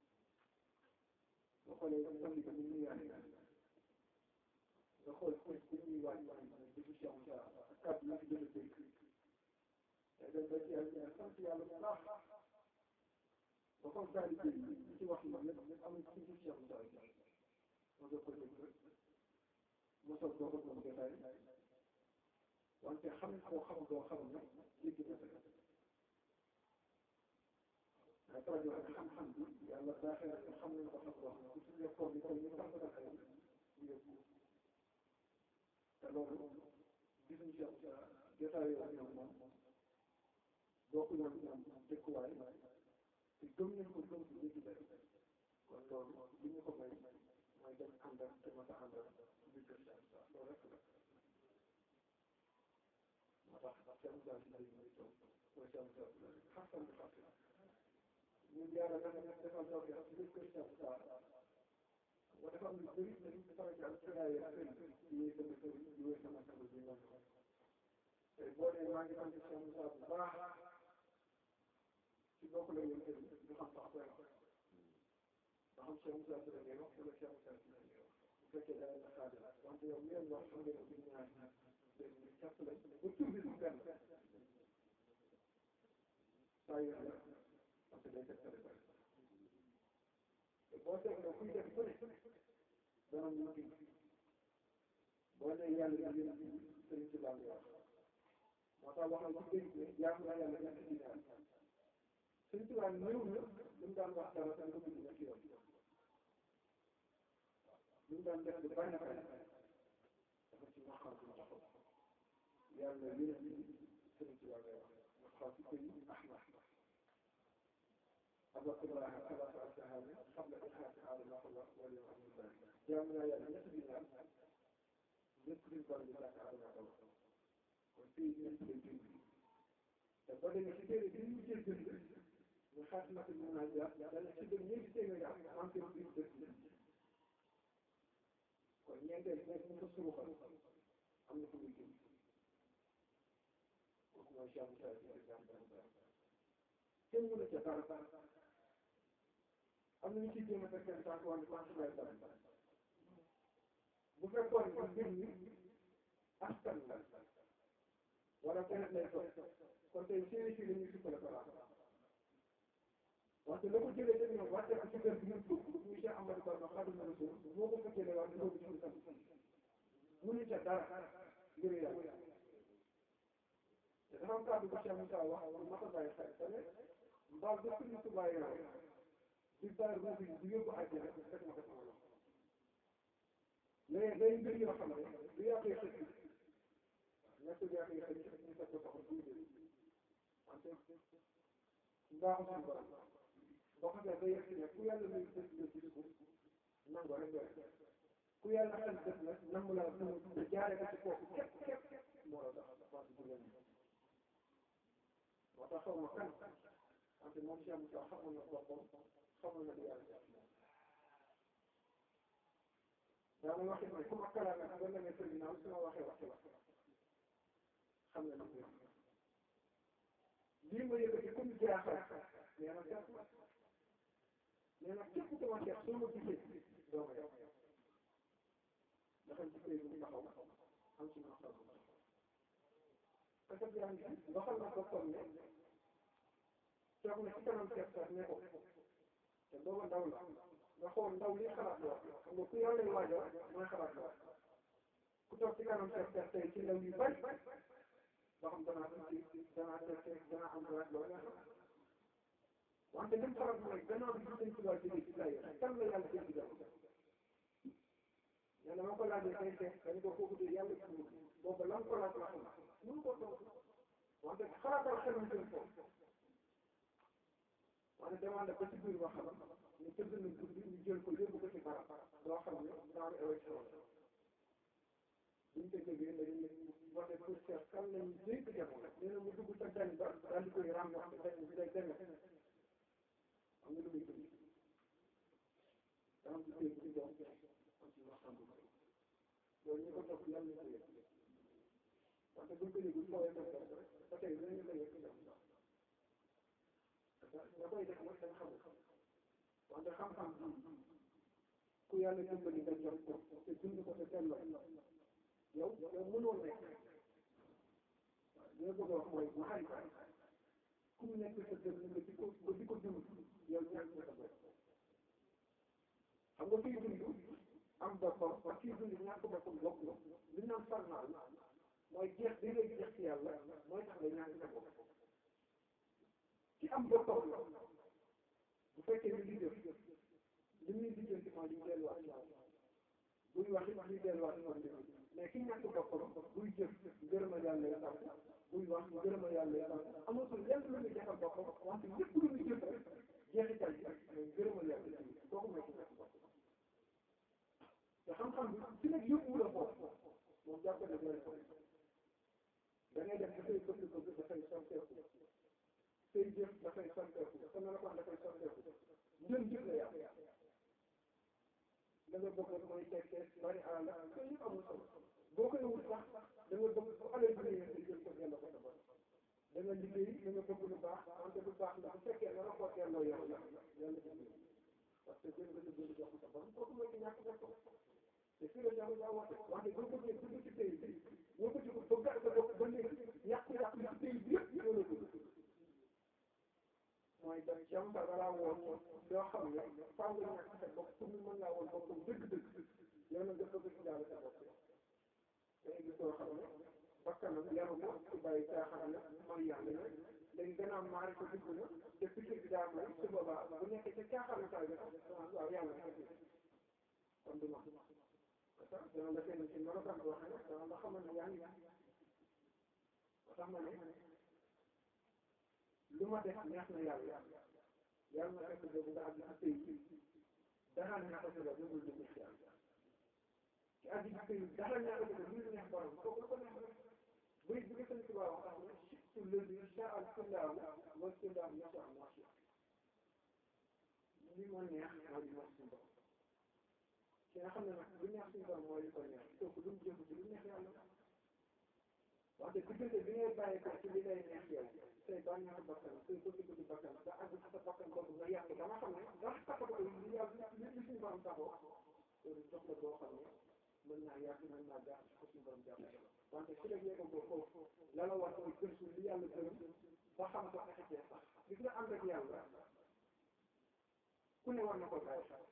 boo xoolee sant bi ni ñu yaay nga xool xool bi ñuy waaj waaj mooy dëgg si am sa ak kàddu yi fi gën a dégg te dañ ba ci yàlla sant yàlla bu baax ba comme taalibe yi li ci wax yi lépp am ci ci am sa ma doog ko dégg mosoo doo ko moom jotaay wante xam koo xam doo xam ne jéggi na sa ay rajo ak xam-xam bi yàlla baaxee na xam nañ ko xam wax ku ci nekkoon ni comme ñu xam ko ay yóbbu te loolu gisuñ ci am jotaay yoo ñoom moom bokk ñoom ñoom dëkkuwaay te gëm nañ ko gëm ci jéggi day kon loolu li ñu ko may mooy dem àndal te ma sa àndal biir kër Cheikh loolu rek la moo tax Cheikh Moussa si lay muy toog mooy Cheikh Moussa xasan bi xasan ñu yàlla dafa nekk defal toog ci biir kër Cheikh Moussa wa dafa am lu bëri na ñu sama jàll sëraay ak sëriñ di wéy sama sëriñ di wéy sama sama bi ñoom tey boo nee maa ngi sant Cheikh Moussa bu baax ci bokk la yoon sëriñ du xam sax koy wax ba xam Cheikh Moussa si la ngay wax wala Cheikh Moussa si la ngay wax bu fekkee da nga xaajal wante yow ngeen wax xam ngeen ko ñaar dégg nga càpp lañ ba tur bi du benn saa yu la parce que day tegtale bari te boo seetloo kuy def ku ne dana mu wuti boo nee yàlla di leen sëriñ si baa ngi wax moo tax wax na ci géej ne jaamu naa yàlla ñetti dinaar sëriñ si baa néew na lu mu daan wax dara te nga bind ñetti yoon lu mu daan def lu bari na bari dafa ci waxal bu taxaw yàlla yéen sëriñ si baa ngay wax nga xaw ci koy ahmad أبوك الله ثلاثة أسهام قبل إخلاص هذا الله واليوم الثاني جاءنا يا نصف الناس نصف البلد ذاك هذا الله وفي نصف الجن تقول إن كثير من الجن من خاتمة المناجاة لأن كثير من الجن عم في الجن kon ñeente nekk mu ko suruxa am na ko muy jëm kooku mooy Cheikh Moussa si exemple kenn mënu ca dara am na ñu ciy jéem a fekkee sànq wàllu pensionnaire dara bu fekkoon ne mbir mi askan la wala keneen lay toog kon tey séeréer si la ñuy sukkale ko laa wante la ko jëlee dañu ne wàcce ko ci kër gi ñun fukk muy Cheikh Amadou Bamba Xaadimu Rasuul moo ko fekkee ne waa di boobu ci sant mënu ca dara ngir yàlla te dafa am kàddu bu Cheikh Moussa wax lu mat a bàyyi xel te ne mbaal ba suñu tubaay yow di bàyyi ruuf yi di yóbbu àjjana fekk na ko sama loxo mais day mbir yoo xam ne du yàqee xëcc ñett du yàqee xëcc ñu fekk ko soxla bu ñu wante mbaaxu suñu borom boo xam ne day yegg ne ku yàlla may def nga gis ko nangu rek doy ku yàlla xel def nag nangu la nangu jaare ko ci kooku képp képp moo la tax wante du leen moo tax xaw ma kan wante moom Cheikh Moussa xamoon na boppam xamoon na li yàlla def daana waxi ne ku ma kalaame ba demee tribunal su ma waxee waxi wax xam na li lii ma yëkkati comme jaaxal nee na seet nee na képp ku ma seet soo ma gisee doo ma yow dafa gisee bu taxaw am ci ma xam parce que yaa ngi waxal na boppam ne toog na ci kanam seet sax ne ko te booba ndaw la nga xool ndaw li xalaat la xam nga ku yàlla lay waajal mooy xalaat la ku toog ci kanam seet seet tey ci ndaw yu bari ba xam danaa tuuti danaa seet danaa am rek loolu nga xam wante lim xalaat mooy gannaaw bi ñu ci waa jógee ci lay kan la yàlla jël ci yàlla ma ko laajee tey tey dañ ko kooku de yàlla ci ñun boobu lan ko laaj la xam mënu ko toog wante xalaatal xelam seen foofu wante demande ba ci biir wax ñu tëdd nañ guddi ñu jël ko yóbbu ko ci barab loo xam ne genre élection la buñ ko jógee dañuy voté pour seet kan lañ dénk jamono nee na mu dugg sa dañ ba daal di koy ràmmoon dañ bi day demee am nga lu muy dugg daa am ci dégg ci doom am ci waxtaan bu bëri loolu ñu ko topp yàlla ñu ko yëg wante buñ ko yëgul fooyee ko def ba tey dinañu la yëg ci ñoom nga koy def nag dañ xamul wante xam-xam bi ku yàlla dimbali nga jot ko te dund ko te delloo yow yow mënoo nekk li nga bëgg a wax mooy ma xarit ku mu nekk sa dënn nga di ko nga di ko dund yow ñàkk nga sa bopp xam nga fii dund am boppam ak fii dund ñàkk boppam bokk na li ñu naan farnaal mooy jeex bi ngay jeex ci yàlla mooy tax nga ñàkk sa bopp ci am boppam la bu fekkee ni li def li muy lijjanti mooy li delluwaat ci yàlla buy wax it li delluwaat ci yàlla mais ki ñàkk boppam buy jëf gërëma yàlla ya tax buy wax gërëma yàlla ya tax amatul lenn lu muy defal boppam wante lépp lu muy jëf rek jeexital bi mooy gërëma yàlla ci kooku mooy ki ñàkk boppam te xam-xam bi ci nag yóbbu la foofu moom jàpp ne doy ko da ngay def dafay bëgg bëgg dafay soppeeku say jëf dafay soppeeku sa melokaan dafay soppeeku njën jëf la yàlla da nga bëgg mooy tekkee bari alal yooyu yëpp amul solo boo koy wut sax da nga bëgg bu alal bi ñëwee nga jël ko delloo ko sa bopp da nga liggéey da nga bëgg lu baax wante lu baax la bu fekkee nga la ko delloo yow la yàlla jël parce que jël nga sa jël jox ko sa borom kooku mooy ki ñàkk bopp te fii la jàll daa woote wante boo bëggee dugg ci pays bi boo ko dugg ba gàtt sa bopp ba léegi yàqu-yàqu ci pays bi yëpp yow la dugg mooy daf jam ba balaa woon doo xam ne faaw nga ñàkk sa bopp pour ñu mën laa woon boppam dëgg-dëgg yow nag nga bëgg ci daal sa bopp day gis doo xam ne bakkanam yaru ko ci bàyyi caaxaan la mooy yàlla na léegi gannaaw maari ko dugg na te pikir bi daa may su boobaa bu nekkee ca caaxaan taay bi waaw yàlla na kon du ma parce que dana la kenn ci melokaan boo xam ne dana la xamal ne yaa ngi moo tax ma ne lu ma def neex na yàlla yàlla na fekk boobu nga àgg ci pays bi dara neex ko la dugul dugg ci yàlla ci àgg ci pays bi dara neex ko lu neex borom kooku la ko neex rek buy bi nga sëñ Tuubaa wax tax ne surtout lëdi sha al kullahu wa kullahu yasha al masha li ma neex mooy li neex suñu borom ki nga xam ne nag lu neex suñu borom mooy li ko neex kooku lu mu jëm ci lu neex yàlla wante diggante bi ngay bàyyi ko ci li lay neex yow say bànneexu bakkan say bëgg-bëgg bakkan ba àgg ci sa bakkan boobu nga yàq ba nga xam ne ndax taxatu ko li yàlla li li suñu borom taxoo loolu jox la boo xam ne mën naa yàq mën naa gaax ko suñu borom jàpp wante su la yegg ko foofu la la war mooy gëstu li yàlla gërëm ba xam ko fexe sax gis nga ànd ak yàlla ku ne war na ko bàyyi xel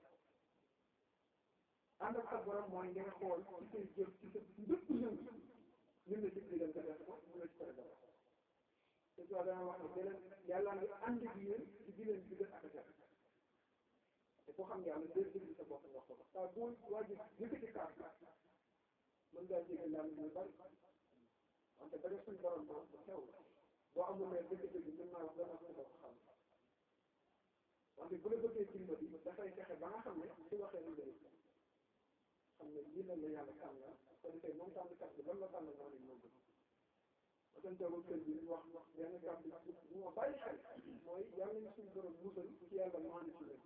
ànd ak sa borom mooy nga xool ci say jëf ci sa lépp yëngu ñun la dig digal nga def ko mun la ci tere dara te soo dana wax ne beneen yàlla nga ànd ak yéen ci di leen digal ak a def te ku xam yàlla dee déglu sa bopp wax ko ko saa boo waajib yëkkati kaat mën ngaa jégal yàlla ñu bari wante ba def suñ borom moom bu xew boo amul ne dëgg-dëgg mën naa wax dana sa bopp xam wante bu la bëggee dimbali dafay fexe ba nga xam ne su waxee lu day xam ne lii la la yàlla tànn ko defee moom tànnkat bi lan la tànn moo leen moo gën ma seen toogul kër gi wax benn kàddu bu ma bàyyi xel mooy yàlla nañu suñu borom musal ci yàlla maanu ci leen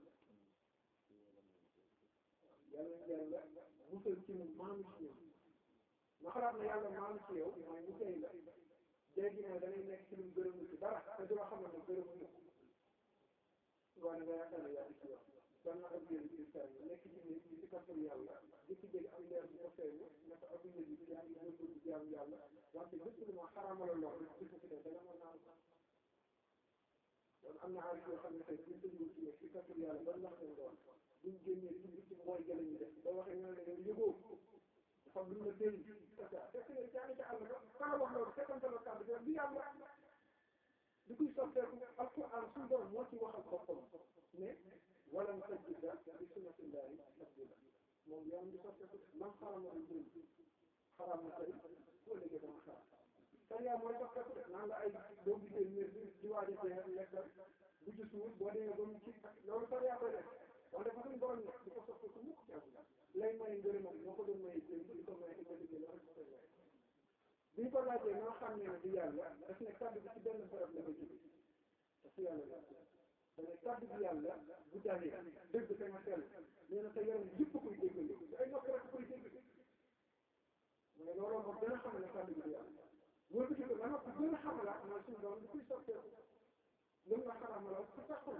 yàlla nañu yàlla musal ci mu maanu ci ñoom ma xalaat ne yàlla maanu ci yow mooy mu tey la léegi ne da ngay nekk ci lu mu gërëm ci dara te doo xam ne gërëm ñu ngoone nga yaakaar ne yaa ngi ci yow dan na ab yéen ci saa yi nekk ci nit ñi ci kàttan yàlla jëkki jëkki am leer bu ko feeñ ne ko ab yéen yi yaa ngi góorgóorlu ci jaamu yàlla wante lépp lu ma xaraamala lool rek ci ci def danga mën naa ko am na aarif yoo xam ne tey buñ tëjee ci ci kàttan yàlla ban wax leen doon buñ génnee ci ci mooy jële ñu def boo waxee ñoo ne yow yëgoo dafa am lu la déy fekk ne yaa ngi ca àll ba kala wax loolu fekkante la kàddu bi yàlla di koy soppeeku alquran suñu doon moo ci waxal boppam ne walam tajida li sunnatillahi tabdila moom yoon di soppeeku man xarama lu dul xaram na tey boo léegi dama xaram sariya mooy soppeeku de naan la ay doo gisee miir bi di waaj a jeex lekkal bu ci suuf boo demee ba mu ci loolu sariya koy def wante fa suñu borom ne di ko soppeeku mukk ci àdduna lay may ngërëmam moo ko doon maye jëm di ko maye di ko liggéey la rek koy maye bi ñu ko laajee noo xam ne ne di yàlla daf ne kàddu bi ci benn barab la koy jóge te si yàlla la dane kàddu bi yàlla bu dalee dëgg te nga sell nee na sa yaram yëpp koy déggal ay nopp rek koy dégg mais looloo moom gën a xam ne kàddu bi di yàlla boo gisee ba noppi gën a xamalaat mooy suñu doom di koy soppeeku lu nga xaramala ci taxul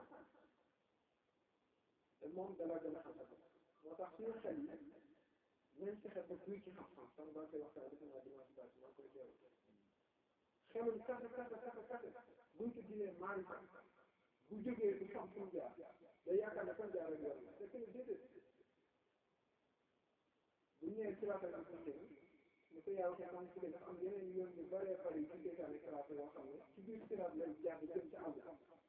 te moom dala gën a xam moo tax suñu xel yi nañ fexe ba duy ci xam-xam sama baa koy waxtaan defe naa dimanche passé maa koy teew xelum kase kase kase kase buñ ko jëlee maarifa bu jógee du xam fu mu jaar day yaakaar ne fan jaar rek yoon la te que déedéet bu ñëwee siraatal mustaqim ni ko yaa waxee man ci dafa am yeneen yoon yu bëree bëri yu seytaane siraat yoo xam ne ci biir siraat lay jaar di jëm ci àll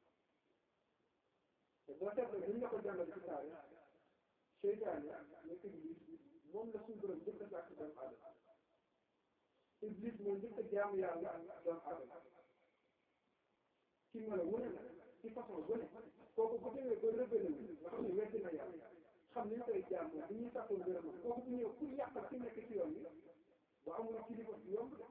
te boo seetloo buñ la ko jàngal ci taarix seytaane nekk iblis moom la suñu borom njëkk a sàkk doomu aadama iblis moo njëkk a jaamu yàlla doomu aadama ci melo wu ne ci façon bu ne kooku bu demee ba rébélé nga xam ne weddi na yàlla xam ni ñu koy jaamoo bu ñuy sàkkoo ngërëmam kooku bu ñëw pour yàqal ci nekk ci yoon bi ba amul kilifa bi yomb de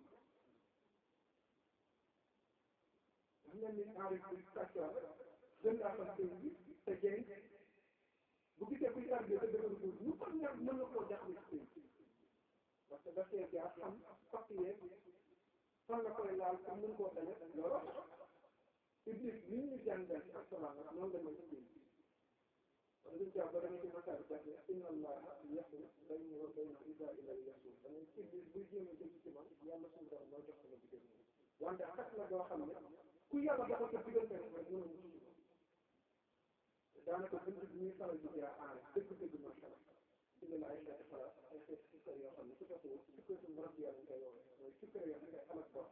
xam nga ni enrif bi sàccoor gën laa xam sëñ bi te jëriñ bu gisee kuy tarbie te dëgër góor ñu ko ñor mën na koo jaxle ci sëñ parce que daf see jaar xam fakk yeeg fan la koy laal pour mën koo dañe loolu iblis li ñu jàngal ci alquran nag noonu la mooy ci wala duñ jàpp ba da nga ci masaar def ne inna allaha yaxu bayni wa bayna isa ilay yasul da ngay iblis buy jéem a jëm ci man yàlla suñu borom mooy jox sama diggante wante xas la boo xam ne ku yàlla dafa ko diggante rek mën a mucc ci daanaka bunt bi ñuy faral di jaar aare dëgg-dëgg macha allah indi la ay xeeti xalaat ay xeeti sukkar yoo xam ne su ko sukkatu marab yàlla ñu koy woowee mooy sukkar yoo xam ne xalaat borom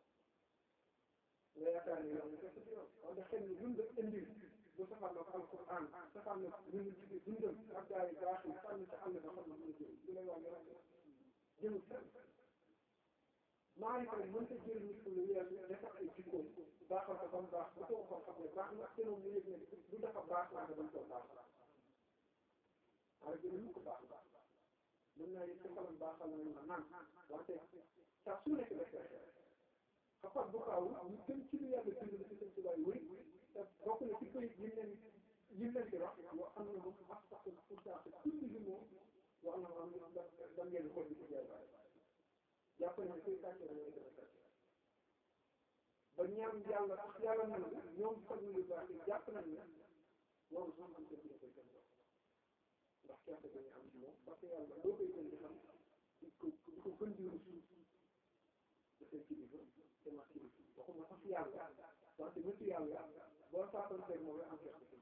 nga yaakaar ne yow nga ci yoon wante xel ni dund indi bu safar na ko alquran safar na lu ñu ci dundam ak gaa yi baax yi sànni sa àll ba xam na mu jëm du lay wax nga jëmul fenn maa ngi koy mënta jël nit ku lu weesu defar ay jikkoom baaxal ko ba mu baax bu ko waxoon xam ne baax na te moom mu yëg ne du dafa baax wante dañ koo baax waaye jël ko baax mën naa yëg sa xolam baaxal nañ ma naan wante saa su nekk def xafat bu kaaw ñu gën ci lu yàlla bind ci seen tubaay wëy te bokk na ci këyit yi leen yi leen di wax yoo xam ne moom ak sax pour ça que tout li moom wax na moom da ngeen xool ci jaay jàpp ne koy sàccee dañoo gën a sàcc ba ñaan yàlla sax yàlla na la ñoom xam yu baax yi jàpp nañ ne loolu sax am ko dina koy gën ndax kerte dañu am ci moom parce que yàlla loo koy gën di xam di ko di ko gën di rus dafay kilifa te ma kilifa waxuma sax yàlla wante nitu yàlla boo saatoon teg moom am kerte ci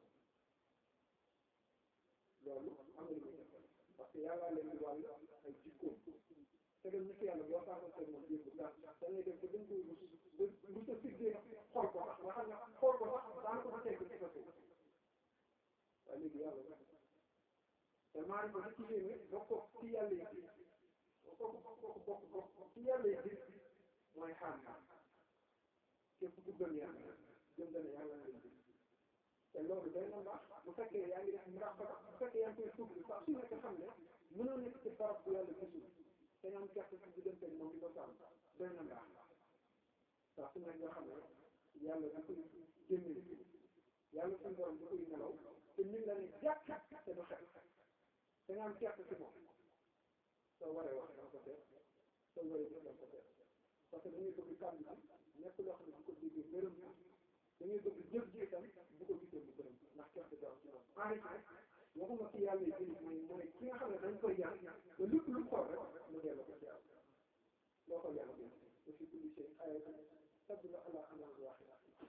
loolu am na lu muy def parce que yàlla leen di wàll ay jikkoom te dem nitu yàlla boo saatoon teg moom yëngu ndax da ngay dem ba dañ koy rus ba lu sa siggee xool ko sax nga xam ne xool ko sax daanaka ba teg ci sa suuf waaye léegi yàlla te maa ngi ko ci yéeme bokk ci yàlla yi bokk bokk bokk bokk ci yàlla yi mooy xaar képp ku gëm yàlla gëm na ne yàlla ngay gis te loolu day na mbaax bu fekkee yaa ngi def muraqaba bu fekkee yaa ngi koy tuub saa su nekk xam ne mënoo nekk ci barab bu yàlla gisul te nga am gerte ci diggante moom di ko sàmm day na mbaax saa su nekk nga xam ne yàlla da koy génne yàlla suñu borom da koy nelaw te ñu ngi la ne jàkk te du xet te nga am gerte ci moom soo waree wax danga ko seet soo waree gis danga ko seet parce que da ngay bëgg kàddu bi nekk loo xam ne bu ko déggee gërëm da ngay bëgg jëf ji itam bu ko gisee mu gërëm ndax gerte dara ci moom enrichi waxuma ci yàlla yi jëli mooy mooy ki nga xam ne dañ koy yar ba lépp lu xool rek mu delloo ko ci yàlla loo ko yàlla bi wa fi kulli shay ayatun tadullu ala annahu waahid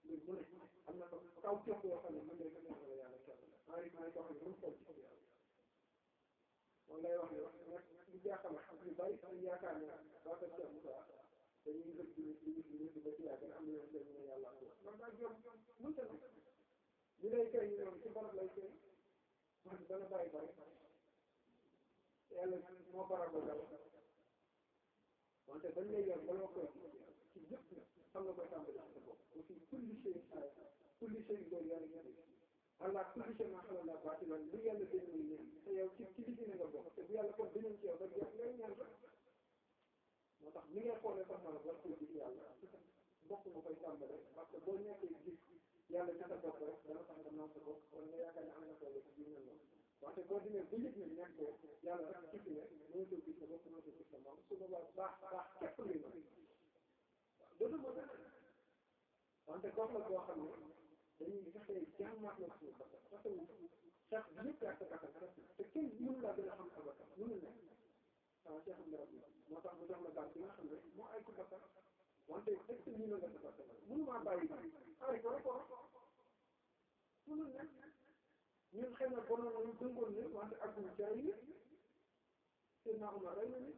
mbir mu ne am na ko kaw képp yoo xam ne mën ngay gën a yàlla kenn la enri maa ngi ko xam ne mën xool ci yàlla moom lay wax ne nag lu jaaxal ñu bari ñu yaakaar ne waa ko Cheikh Moussa dañuy gëj di di di di ba ci yàgg am na yoon dañu ne yàlla ko man daa jom mënta na li lay kay ñoom ci barab lay kay man dana bàyyi bari yàlla moo baral ba dal wante bañ lay yor ba loo koy ci yëpp xam nga koy tàmbali ci sa bopp aussi kulli shay kulli shay doon yàlla ñetti allah kulli shay maa xamal laa baati lan li yàlla dañ muy ñaan te yow ci ci liggéey nga bokk te bu yàlla kon dañu ci yow rek yow ngay ñaan rek moo tax ni ngay xoolee sax na war koy gis yàlla ci sa bopp nga koy tàmbale parce que boo nekkee gis yàlla ci sa bopp rek dana tax nga naan sa bopp wala nga yaakaar ne am na solo ci biir noonu wante boo demee ba yëg ne nekk ko yàlla rek ci fi ne mënatoo gis sa bopp mënatoo gis sa moom su boobaa baax baax képp lay doon dootu moo tax wante gox la boo xam ne dañuy fexee jàmmaat na suñu bakkan parce que sax bi yëpp yaa sa bakkan te kenn mënu laa gën a xam sa bakkan mënul nekk ah Cheikh Abdou Rabbi moo tax mu jox la baat bi nga xam ne moo ay ci bakkan wante est-ce que nii la nga sa bakkan mënu maa bàyyi ay ko rek ko mënul nekk ñun xëy na bonoon nañu dëngoon ne wante àgguñu ci ay nit te naa Umar rey na nit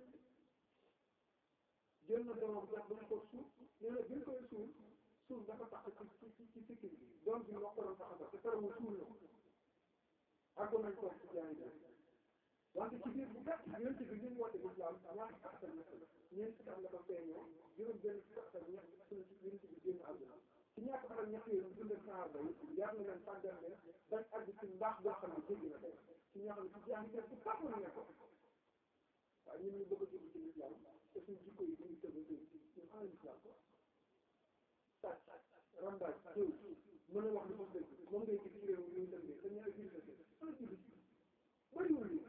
jël na doomam jox ba ko suuf nee na bi ñu koy suul suuf dafa tax ci ci ci sikki bi doom bi wax ko doon tax te terewul suul na ko àggoon nañ ko ci jaay bi wante ci biir bu gàtt yonent bi li mu woote lislaam ñaari at ak ñett ñeent fukki at la ko feeñoo juróom benn fukki at ak ñett suñu ci yonent bi génn àdduna ci ñaar fukki at ak ñett yooyu ñu dundal saxaaba yi yar na leen tàggal leen bañ àgg ci mbaax boo xam ne jéggi na tey ci ñoo xam ne ci jaay bu baax la nekkoon waaye ñun ñu bëgg a jublu ci lislaam te suñu jikko yi dañuy tëb a tëb ñun xam lislaam ko sàcc rambaaj jëw mën a wax lu ko dëgg moom ngay gis ci réew mi ñu dëngee te ñaari gis la ana ci bis bëriwul li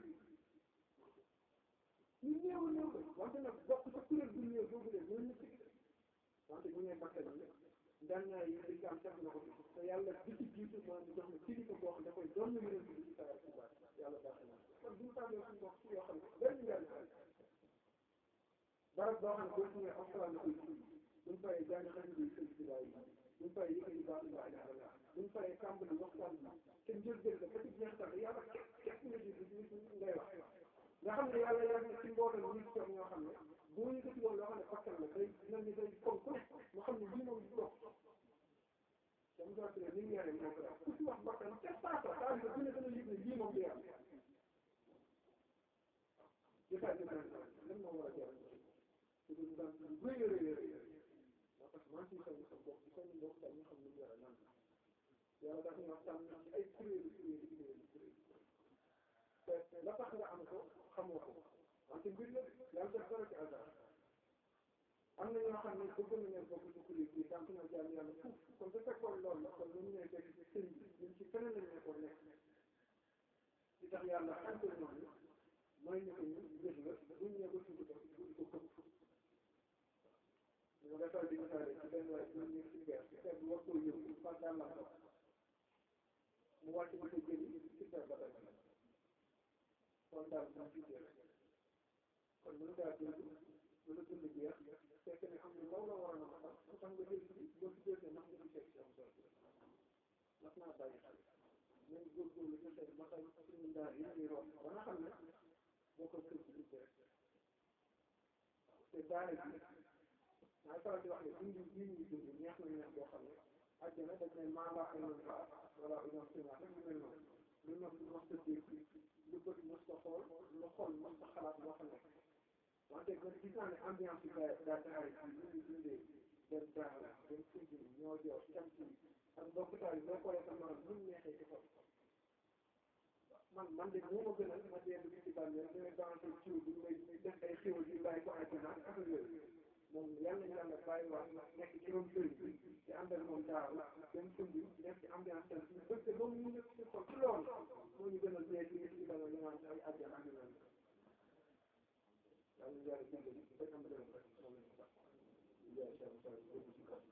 ñu néew a néew ko wante nag bokk sa kuréel bu néew boobu de ñoo ñu ci wante ñu ne bakkan yi ndànnaay yi lislaam def na ko te yàlla bi ci jiitu mooy mu jox na kilifa boo xam ne dafay doon na yonent bi ci saa ci baat yàlla baax na kon bu ñu tàmbalee suñu bopp ci yoo xam ne benn njariñ barab boo xam ne boo ñëwee alxuraan la koy fii buñ paree jàng xarit bi sëñ si daay buñ paree yëkkati baatu laa ilaha illallah buñ paree tàmbali waxtaan bi te njëlbéen la ba ci jeextal yàlla képp képp nga ji bi ngay wax nga xam ne yàlla yar na ci mbooloo ñu toog ñoo xam ne boo yëkkati woon loo xam ne bakkan la day mel ni day kon ku ne mu xam ne lii moom du dox dama doon tuddee ni mu yaree moo ko def ku ci wax bakkan te saa saa saa yu gën a gën a yëg ne lii moom du yàlla jëfaa jëfaa lan moo war a jar te du daan lu rëy a rëy a rëy moo tax maa ngi ciy sa bopp di ko ñu bokk daal ñu xam ne ñu yara nan yàlla dafa ñu waxtaan ci ay kuréelu kuréelu kuréelu kuréelu te la tax nga am ko xamoo ko wante mbir la yàlla def dara ci hasard am na ñoo xam ne bëgg nañu bokk ci kuréel bi tant que na jàll yàlla fuuf kon su fekkoon loolu la kon lu ñu nekkee ci sëñ bi ñun ci feneen lañ nekkoon nekk li tax yàlla xante noonu mooy ñu ko ñu gis la buñ ñëw ba tudd ko tudd ko këpp ñu nga defal di misaale ci benn waay ñu ñu ci beer ci beer bi war koo yëngu pas dàllam ko mu wàcc ba ko jëli ci beer ba tey kon daal mu jiite rek kon mën ngaa dund mën a dund jeex fekk ne am na ndaw la war a mën a xam lu tax nga jël ci boo ci jëlee ndax nga fekk ci am solo mas naa bàyyi xel nañ góorgóorlu ñu xëy ba xëy suñu ndaar yi ñuy root ba nga xam ne boo ko kër ci liggéey rek te daara bi maa ngi faral di wax ne dund bii ñuy dund neex na neex boo xam ne àjjana dañ ne maa laa ay noonu baax wala ay noonu sinaat rek lu mel noonu lu nopp mos ta dégg lu bët mos ta xool lu xol mos ta xalaat moo fa nekk wante man gis naa ne ambiance bi daa daa daara bi ñu ngi dundee dem daara dem fujj ñoo jox cant yi ak mbokkutaay yi boo xoolee sa morom lu mu neexee ci xol man man de moo ma gënal ma dee dugg ci bàmmeel ñu ne dansé ciw bi may def ay xéwal yi bàyyi ko àjjana ak affaire yooyu moom yàlla ñu yàlla bàyyi waat nekk ci ron sëriñ bi ci ànd ak moom daaw dem fundi nekk ci ambiance tan suñu bëgg ba mu nekk ci xol ci loolu moo ñu gënal dee ci ci bàmmeel ñu naan ay àjjana ak yooyu yàlla ñu yàlla dimbali bañ am gërëm rek moom lañ ko sax yaay Cheikh Moussa dégg ci kaw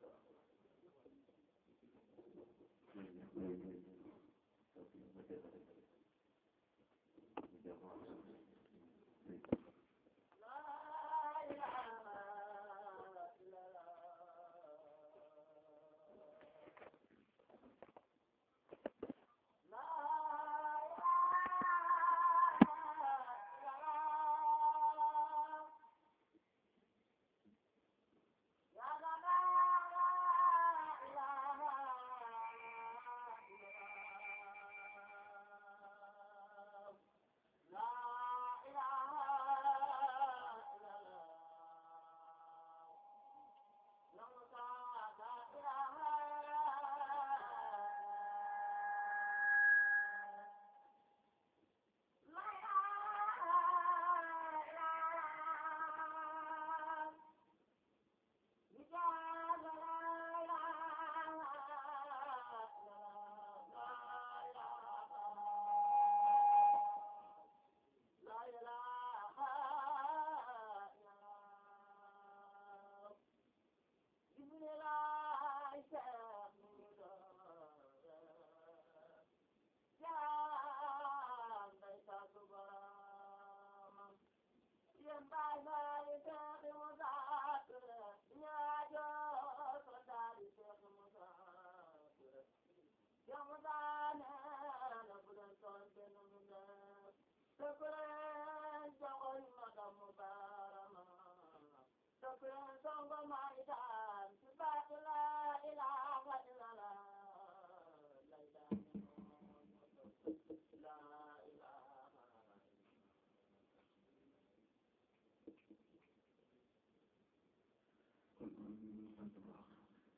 ñu sant bu baax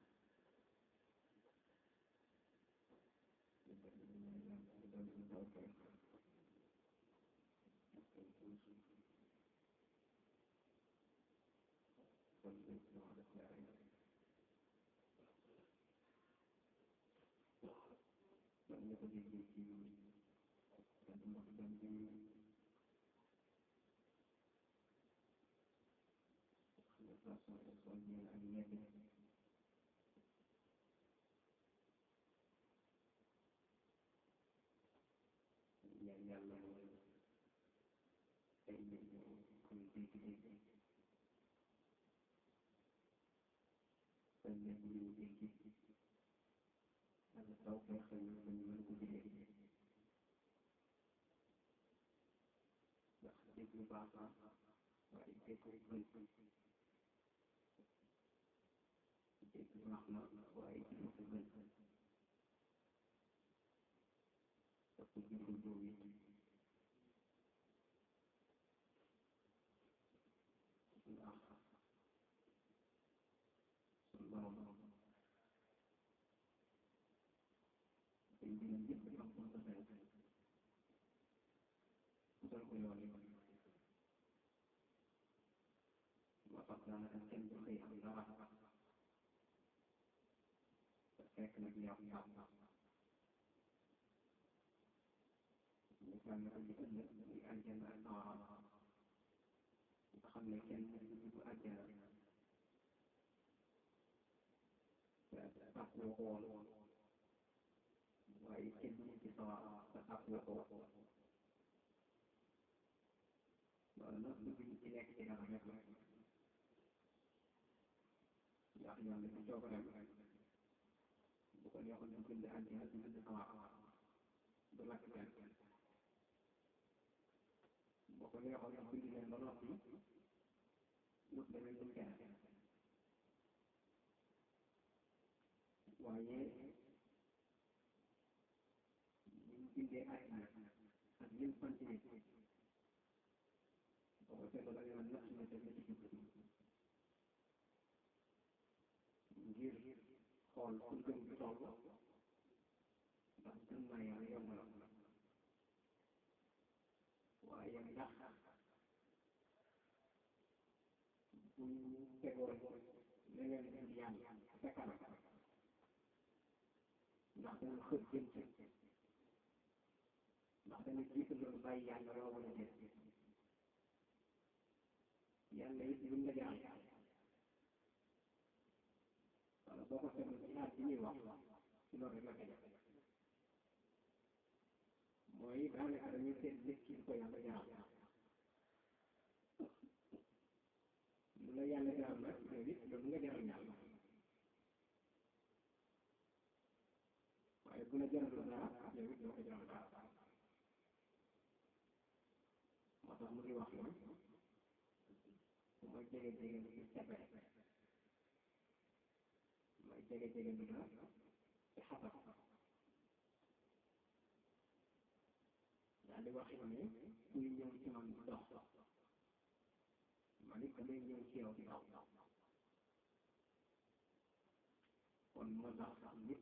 ñaan yàlla ay nit ñu am dégg-dégg ay nit ñu dégg ak taw feexal ñu ba ñu mën ko jëlee ndax dégg lu baax waaye dégg ko gën dégg baax na waaye dégg ko gën parce que jublu boobu it ndax suñu borom ay mbiram yëpp dafa am ko fay utal ko yoon yi moo tax daanaka kenn du xëy am dara te fekk nag yàq yàq ñu tànn ko ci ëllëg muy àjjana ak sawara nga xam ne kenn du dugg àjjana te tàkkoo ko woon waaye kenn du ci sawara te tàkkoo ko loolu nag lu ñu ci nekk ci dara rek la ndax yàlla ci coobareem bu ko neexoon du bind àjjana du bind sawara du lakk kenn boo ko neexoon sax bind leen ba noppi wut leneen lu kenn waaye ñu bindee àddina ak lim sant nit boo ko seetloo da nga naan natt na def na ci jublu ngir xool fu gëm bi toll ndax gëm naa yàlla yomb la waaye ndax bu ñu tegoon leneen lu yàlla sa kanam ndax dana xër jëm ci ndax dana jiital loolu bàyyi yàlla loo wala déet yàlla it luñ la jaam wala boo ko seetlu ci aat bi ñuy wax ci loolu rek la ko def mooy daanaka dañuy seet nit ki ko yàlla jaam lu la yàlla jaam nag yow it loolu nga jaral yàlla waaye bu la jaralul dara yow it doo ko jaral dara moo tax mu ngi wax ne su ma jege jege lu ci sebe may jege jege lu la ci xasab daal di wax ne kuy ñëw ci man du dox man it damay ñëw ci yow di daw kon moo tax nit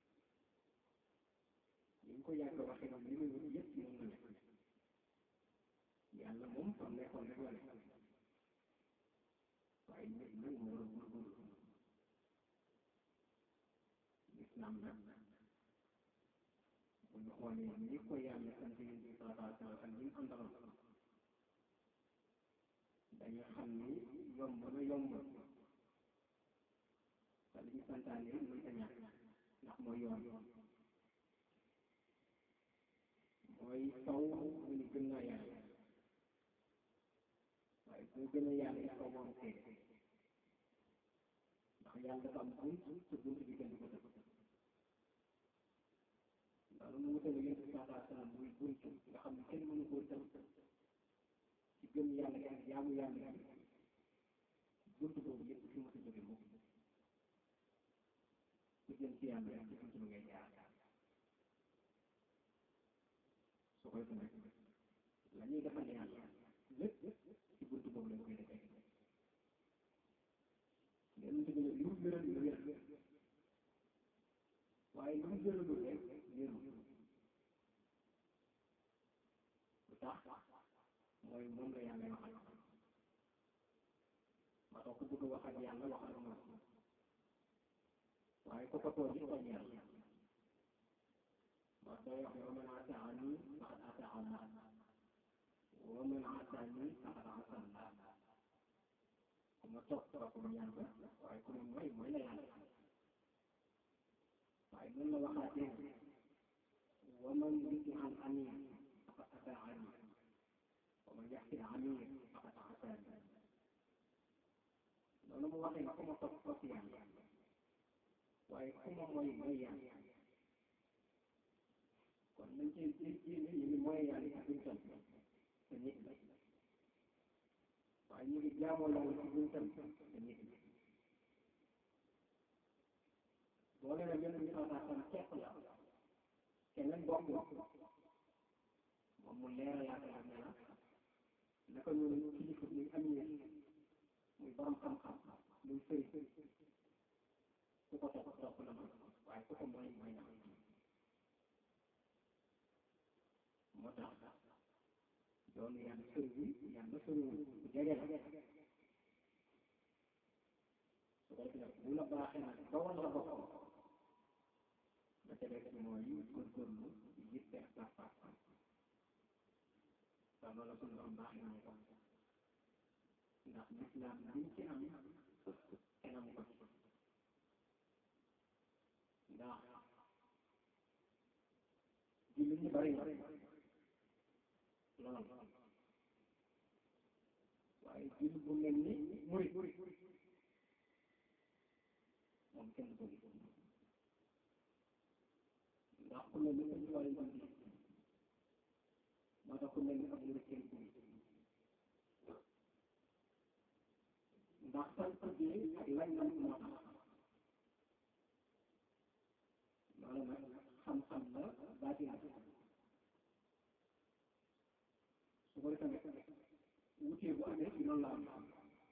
ñu ngi ko yàgg waxee moom li muy wut yëpp ci moom la nekk yàlla moom fam nekkoon rek la nekk waaye nit nag moo war a góorgóorlu lislaam nag bu ñu xoolee ni ko yàlla sant yéen bi sallallahu alayhi wa sallam ak ñi mu àndaloon dañu xam ni yomb na yomb te li ñu santaane muy ta ñàkk ndax mooy yoon mooy taw mu ni gën naa yàlla waaye boo gën a yàlla it kaw moom seede ndax yàlla dafa am bunt te bunt bi kenn du ko tëb loolu mu wutale yéen bi sallallahu alayhi wa sallam muy bunt nga xam ne kenn mënu koo tëb ci gëm yàlla gi ak jaamu yàlla gi bunt boobu yëpp fi mu ko jóge moom ku jëm ci yàlla rek ci bunt bi ngay jaar su koy defee la ñuy defal yàlla lépp ci bunt boobu lañ koy defee yonent bi ne gën a dund wér waaye lu mu gën a dund rek wéru lu tax mooy moom la yàlla waxal ma tax ku bëgg wax ak yàlla wax ak moom waaye ku ko tooñ it tooñ yàlla ma sooy wax wa man ataani faqad ataa Allah wa man asaani faqad asa Allah ku ma topp topp ma yàlla waaye ku ma mooy mooy la yàlla waaye noonu la waxaatee wa man yuti an amir faqad ataani wa man yaxsi amir faqad asaani noonu mu waxee ku ma topp topp yàlla waaye ku ma mooy mooy yàlla kon nañ ci ci ne ñu ngi mooy yàlla ci buñ tam te nit la waaye ñu ngi jaamoo yàlla ci buñ tam te nit la boo leen a gën a ñu xataa tam kepp la keneen bokk moom mu leeral yaakaar ne la naka ñun kilifa muy amee muy borom xam-xam muy sëriñ ku ko topp topp la man waaye ku ko mooy mooy na moo tax doon yàlla sëriñ bi yàlla sëriñ bu jege la su ko defee bu la baaxee nag ba wan la boppam ba ca rek mooy góorgóorlu yitte ak pas-pas te loolu suñu doon baaxee nañu ko ndax lislaam liñ ci am kenn amu ko ndax jullit ñi bari na lool waaye jullit bu mel ni murit moom kenn ko gis ndax ku mel ni sëñ Tuubaa lañ ko gis moo tax ku mel ni ab murit kenn ko gis ndax sant bi ak lañ nam moo tax loolu nag xam-xam la baati la su ko defee wutee bu amee ci loolu la am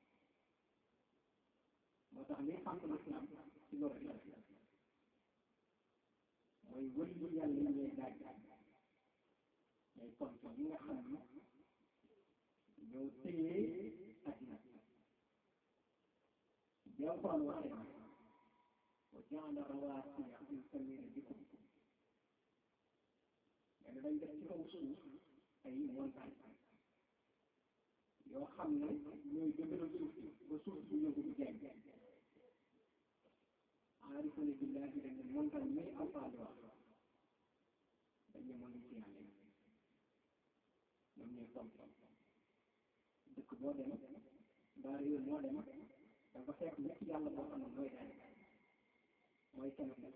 moo tax li xam l'islam ci loolu la mooy wëllu yàlla yi ñuy daaj ñooy tontu yi nga xam ne ñoo téye addina bi Alxuraan waxee na wa jaala rawaasiya min samiina bikum mais dañ def ci kaw suuf ay montagne yoo xam ne ñooy dëgëral suuf si ba suuf si yëngu du jeng aarifuna billahi dañ ne montagne muy Alxuraan di wax dañ ne mën ci yàlla ñoom ñooy tom dëkk boo dem mbaa réew moo dem da nga fekk nit yàlla boo xam ne mooy daal mooy kenn ku nekk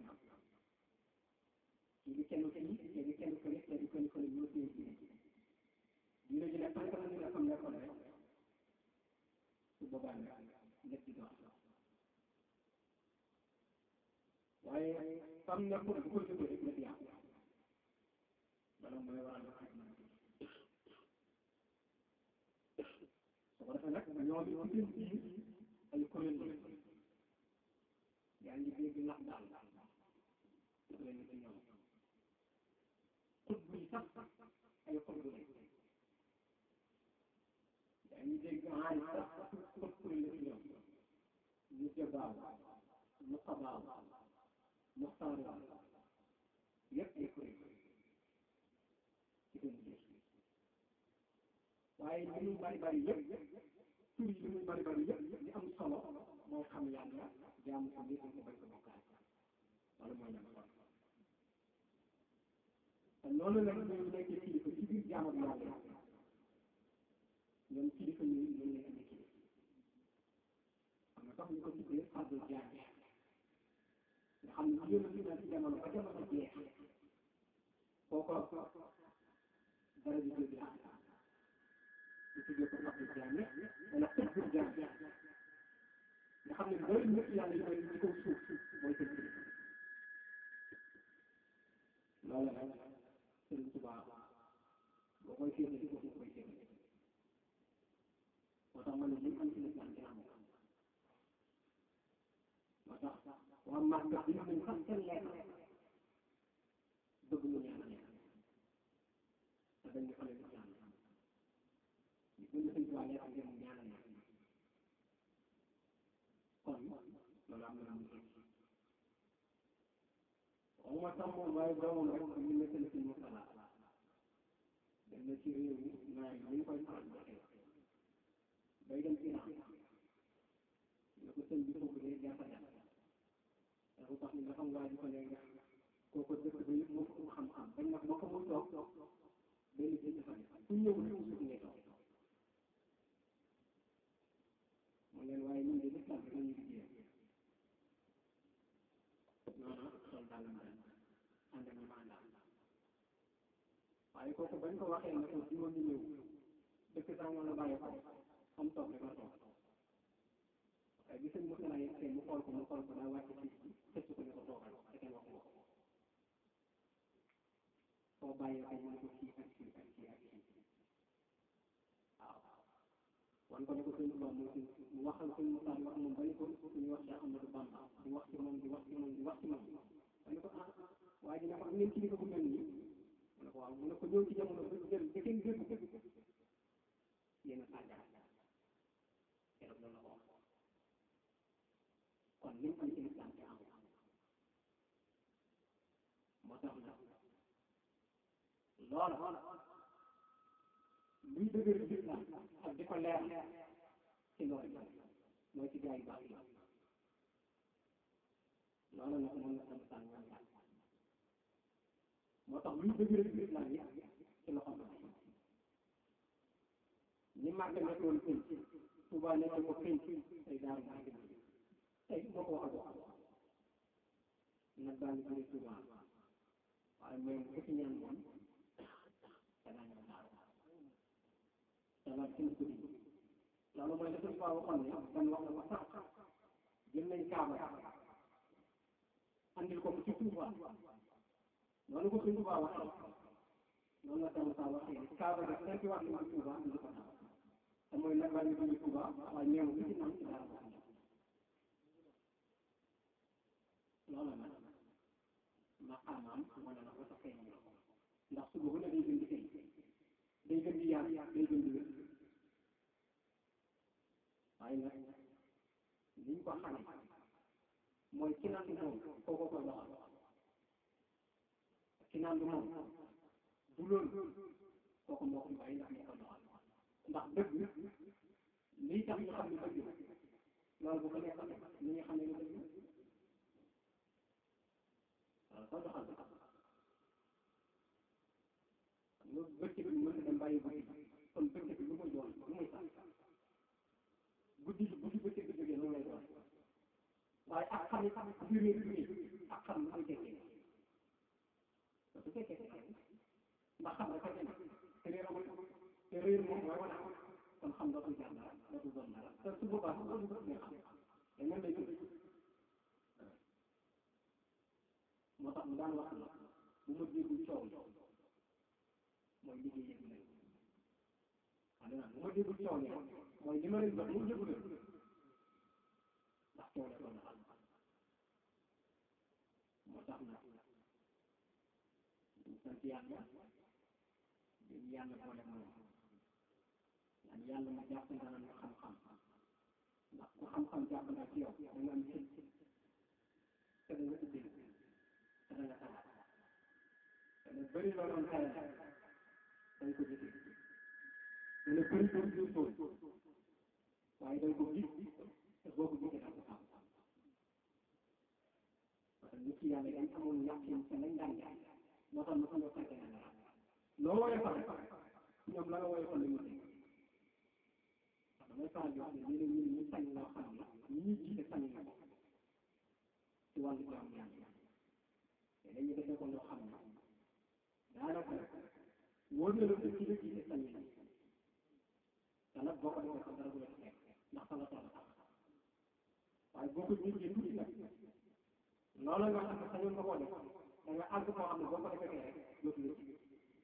kii di kenn kenn kii di kenn kenn kii di kenn kenn ñoo téye ci dina ji ne tànk na nga xam ne kon rek su boobaa nag lépp di dox waaye xam na pour bu ko jógee rek lépp yàqu loolu mooy waral la su ko defee nag ñoo di ci seen biir ay kuréel la yaa ngi dégg nax daal kuréel ci ñoom xutbu yi sax ay xutbu lañ yaa ngi dégg aay sax xut kuréel ci ñoom ñu jabaaw mu xabaaw mu xaaraaw yëpp ay kuréel ci seen biir waaye li muy bari bari yëpp tur yi li muy bari bari yëpp li am solo mooy xam yàlla jaamu ko ngir ko bañ ko bokkaat wala mooy ñam solo te loolu nag ñu nekkee kilifa ci biir jaamu ak yàlla ñoom kilifa ñu ñu nekk di kilifa xam nga sax ñu ko tuddee fàddu jaam nga xam ne yéen a ngi ci jamono ba jamono jeex kooko dara di jóge ñu tuddee ko fàddu jaam wala fàddu jaam nga xam ne bëri nit yàlla yu bëri ci kaw suuf mooy seen kilifa loolu nag Sëriñ Tuubaa boo koy féete ci suuf koy féete moo tax ma ne li am ci lislaam kenn amu ko moo tax màkk bi nañ sax seen lekk bëgg mu ñaan lekk te dañ ñu xale lislaam ñu gën a sëñ tuwaa lekk ngeen mu ñaanal lekk kon loolu am na lu mu tekki waxuma sax moom waaye doomam rek ñu ne seen sëñ Murtala dem na ci réew mi naar yi ñu koy faral di waxee bay dem Iran ne ko sëñ bi foofu de jàppa jàpp dafa tax ni nga xam waa ji ko ne nga kooku dëkk ba yëpp moo ko xam-xam bañ nag boo ko mun toog benn bi dafa def ku ñëw rek suuf ngay toog mu leen waaye ñun de lislam rek la ñuy liggéey noonu sol daal ma dem ànd ak ñu ma àndal waaye kooku bañ ko waxee ne ko di woon ñu ñëw dëkk sax moo la bàyyi ko am toog rek la toog waaye bi sëñ Moussa yegg see mu xool ko mu xool ko daa wàcc ci xëcc ko ne ko toogal te kenn waxu ko soo bàyyee ko mu ne ko kii ak kii ak kii ak kii waaw wan ko ne ko sëñ Moussa mu mu waxal sëñ Moussa di wax moom ba ni ko ñu wax Cheikh Amadou Bamba di wax ci moom di wax ci moom di wax ci moom ba ni ko ah waa ji ne ko am ngeen kilifa bu mel nii mu ne ko waaw mu ne ko ñëw ci jamono ba jël ba kenn dégg ko yéen a sàggal keroog loolu la ko wax kon lim am ci lislaam ci am moo tax nag loola luy dëgër lislaam ak di ko leer ci loolu mooy ci gaa yu baax yi loola nag moom la sama sànni woon daal moo tax luy dëgër lislaam yi ci loxo la ni màgg nekkoon pénc Tuubaa nekk ko pénc tey daaru màgg tey moo ko waxal wax nag daal di bëri Tuubaa waaye mooy ku ci ñaan moom te daañu ko daaru te loolu kenn ko di loolu mooy la suñu Tuubaa waxoon ne ban wax na ko sax jël nañ kaaba andil ko ci Tuubaa noonu ko suñu Tuubaa waxee noonu la sama saa waxee ne kaaba gi cinq wax nañ ko Tuubaa indi ko daaru te mooy nag daal di bëri Tuubaa waaye ñëw bi ci naan ci daaru ko loolu nag maqaamaam wane na ko sa feeñ ndax suba bu ne day gën di feeñ day gën di yaar day gën di wér waaye nag liñ ko xamee mooy ki naan moom kooko koy doxal ki naan moom du loolu kooku moo koy bàyyi ndax moo koy doxal ndax dëgg lii tax ñu xam ne dëgg loolu bu ko nekkal ni ñu xam ne ne dëgg waaw soo doxal nga bëccëg bi mën na dem bàyyi guddi kon bëccëg bi lu muy doon lu muy sax guddi guddi bëccëg bi jógee noonu lay doon waaye ak xam xam bi réer bi ak xam lu muy tekkee su fekkee ndax xam dafa dem te réer amul te réer moom mooy wane kon xam dootul jar dara dootul doon dara te su boobaa su boobaa du xam te moom lay tudd moo tax mu daan wax ne bu ma déggul coow mooy liggéey yëpp lañ xam nga bu ma déggul coow ne mooy li ma leen jox mu jëgu leen ndax coow la doon xam moo tax nag ñu sant yàlla dañu yàlla boole moom yan yàlla ma jàpp ndana ñu xam-xam ndax ku xam-xam jàpp na ci yow da nga am xel te da nga ubbi te da nga xalaat te ne bëri loo doon xalaat dañ ko jëfee te ne bëri doon jur waaye dañ ko gis te boo ko gisee da nga ko xam parce que nit ki yàlla dañ amoon yàqin te lañ daan jaay moo tax mosu ñoo fekkee na dara loo woyofal ñoom la nga woyofal la ñu dégg damay faral di wax ne léeg-léeg ñun ñu sañ loo xam ne ñi ñuy jiite sañ na ko ci wàllu jaamu yàlla te dañuy defee ko loo xam ne daanaka wóor na la ko ci la jiite sañ na te nag boo ko defee ko dara du la ci fekk ndax sa la toll tax waaye boo ko jiitee tuuti nag loolu nga xam ne sañoon nga koo def da nga àgg koo xam ne boo ko defee rek dootu la ci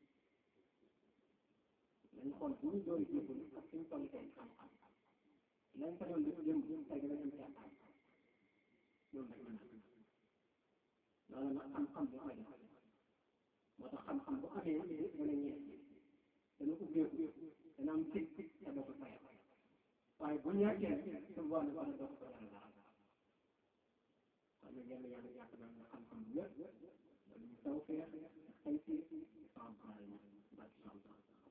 nañ xool bu ñu doon jébbal ak suñu toll tey xam-xam lañ ko doon def jëm tey dana jëm ci am loolu nag mën loolu nag xam-xam bi koy def moo tax xam-xam bu amee lépp mën a ñeent dana ubbeeku dana am tig te doo ko fayal waaye bu ñàkkee su boobaa nag wala doo ko fayal dara kon nag yàlla yàlla yàq na nga xam-xam bu wér loolu ñu taw feex ay si sans problème barki sans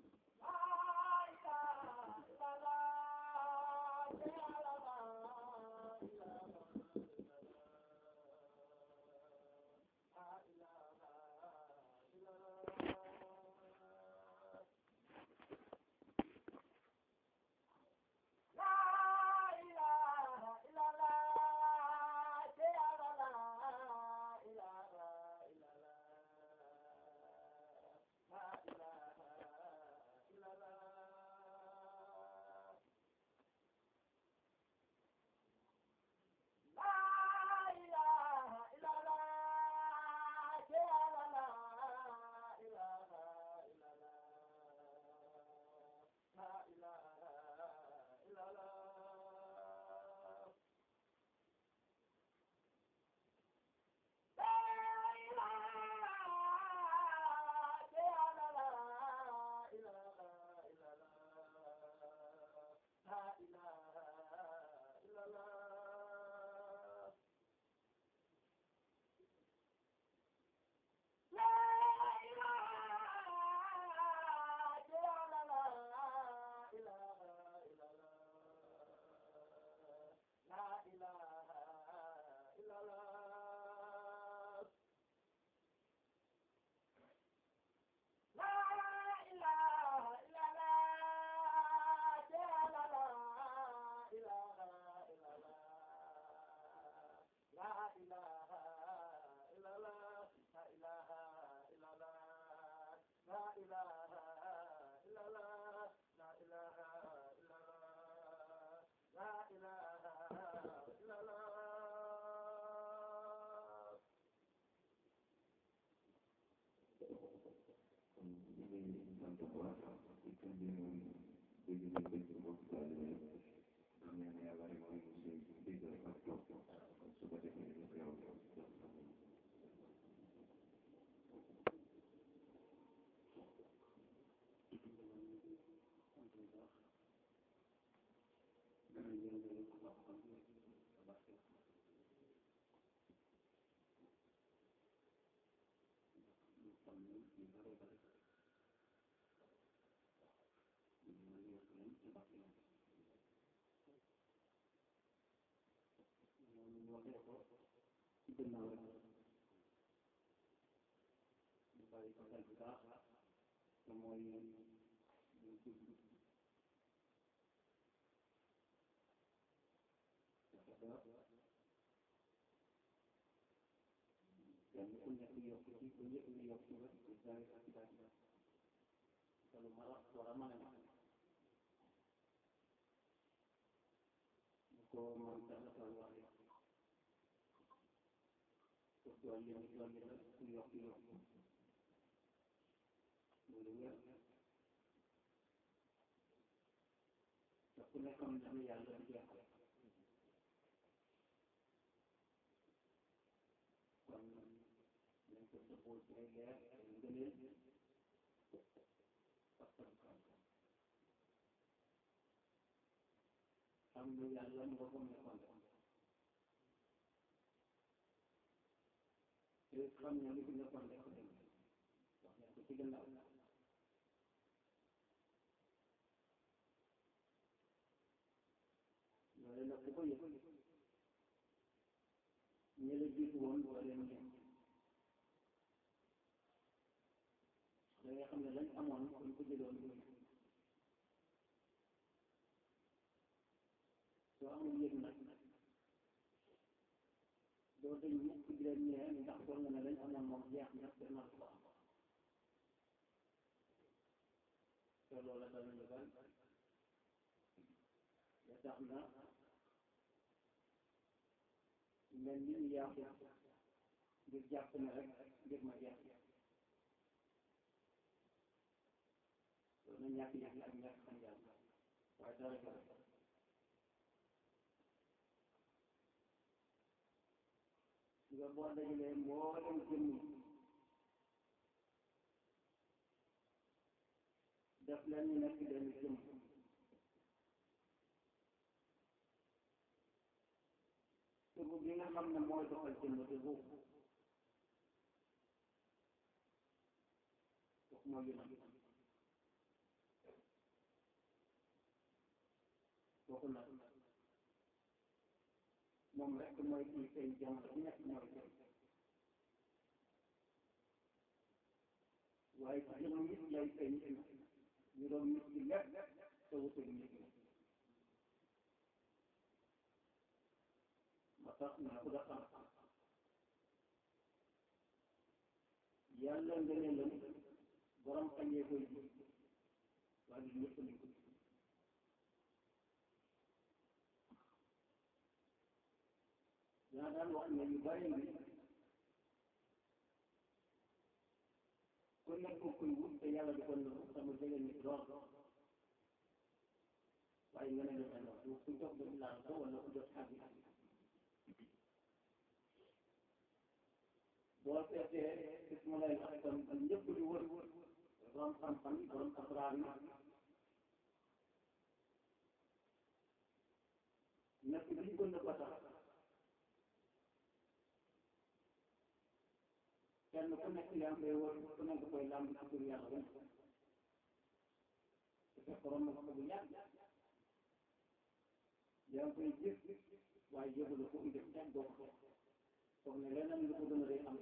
kenn ku nekk yokk ci ku nekk ñu yokk nga ci jaay ak jaay te lu mara war a mën a nekk ñu ko man dana ko waxee pour dolli ñu dolli la ku yokk yokk loolu wér te ku nekk am na yàlla di jeexal kon nañ ko dëppoo ci ay leer ay ngëneel xam ne yàlla mu nga ko nekkoon te xam ne li fi nekkoon rek ko dem wax nañ ko ci gannaaw loolu nag ku ko yëg ñi la jiitu woon boo leen ñëw da ngay xam ne lañ amoon buñ ko jëloon lu soo amul yëg nag doo dañ mukk di leen ñëwee ndax foog nga ne lañ amoon moom jeex na te man ko am te loola danañu bari ba tax na mel ni ñu yàqu ngir jàpp ne rek ngir ma jeex loolu na ñàkk yëg ak ñàkk xam yàlla waaye dara ko nga boo dajalee mboolem jëmm yi def leen ñu nekk benn jëmm tur bi nga xam ne mooy doxal jëmm te boobu wax mooy yonent kooku nag moom rek mooy kii seen jamono bi nekk mooy seen waaye ci jëmm nit lay feeñ ñu doon nit ki lépp te wutul nit ki ma tax na ku da xam yàlla ngëneelam borom xañee koy ji waaye du ñëpp lañ ko dinaa daan wax ne yu bari ngi ku nekk kuy wut te yàlla di ko nëbb sama jege nit lool waaye nga ne la dana du ku jox ba laal ko wala ku jot xàgg boo seetee isma lay askan bi ñëpp di wër borom xam-xam yi borom asraar yi nekk bi ñu gën a ko tax kenn ku nekk yaa ngi koy wër ku nekk koy làmb ci tur yàlla ba te fekk borom na ko bu yàgg yaa ngi koy gis waaye yëgul ko mu def teg doo ko foog ne leneen lu ko gën a rëy am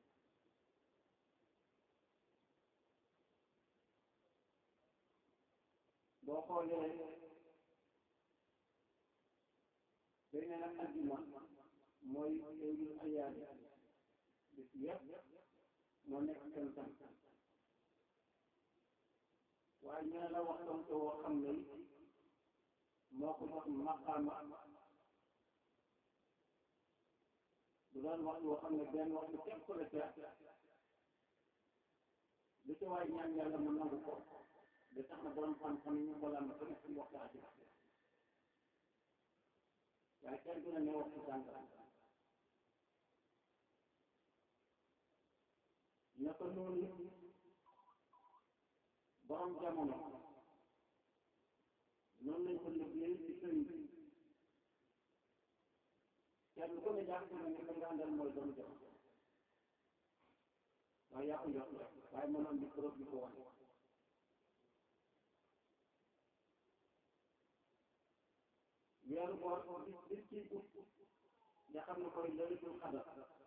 boo xoolee day ne nag aljuma mooy eewul ayaadi bis yëpp moo nekk seen tam waaye ñu ne la waxtaan te woo xam ne moo ko jox maqaama du doon wax woo xam ne benn waxtu képp ko la ca lu ci waay ñaan yàlla mu nangu ko da tax na borom xam-xam yi ñu ko lam ko nekk ci waxtaan bi waaye kenn du ne ne waxtu sàngam naka noonu borom jamono noonu lañ ko liggéey ci sëriñ bi kenn ku ne jàpp na ne ko nga àndal mooy doomu jamono waaye yaa ko yokk rek waaye mënoon di trop di ko wane weeru koor bis bis ci ut nga xam ne koy laylatul qadar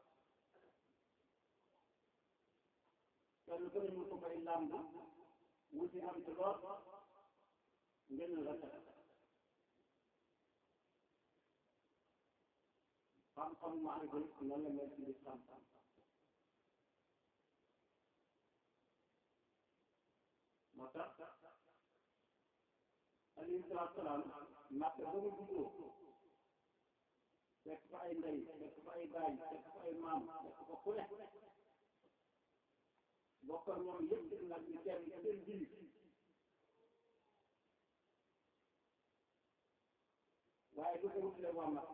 kenn ku ne ñu ko koy làmb wuti am ci lool ngeen la teg xam-xam maa ngi koy noonu la mel ci biir xam-xam moo tax alayhi salaatu salaam màkk ba mu juddoo fekk fa ay ndey fekk fa ay baay fekk fa ay maam fekk fa ku ne bokk ak ñoom yëpp nag ñu kenn seen jili waaye du ko wutale waa màkk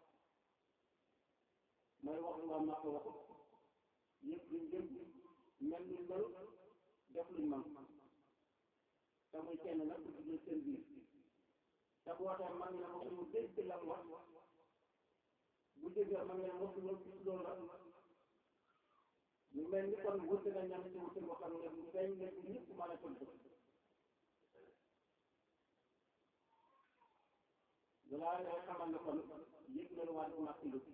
mooy wax lu waa màkk wax yëpp luñ jëm mel ni mel def luñ man te muy kenn nag du jël seen biir te bu waxee man ne mosuñu dégg lan wax bu déggee man ne mosuñu gis loolu la ñu mel ni kon wute na ñam ci wute boo xam ne bu feeñ ne bu ñëpp mën a tënk balaa ngay xamal ne kon yëg na lu waa du màkk lu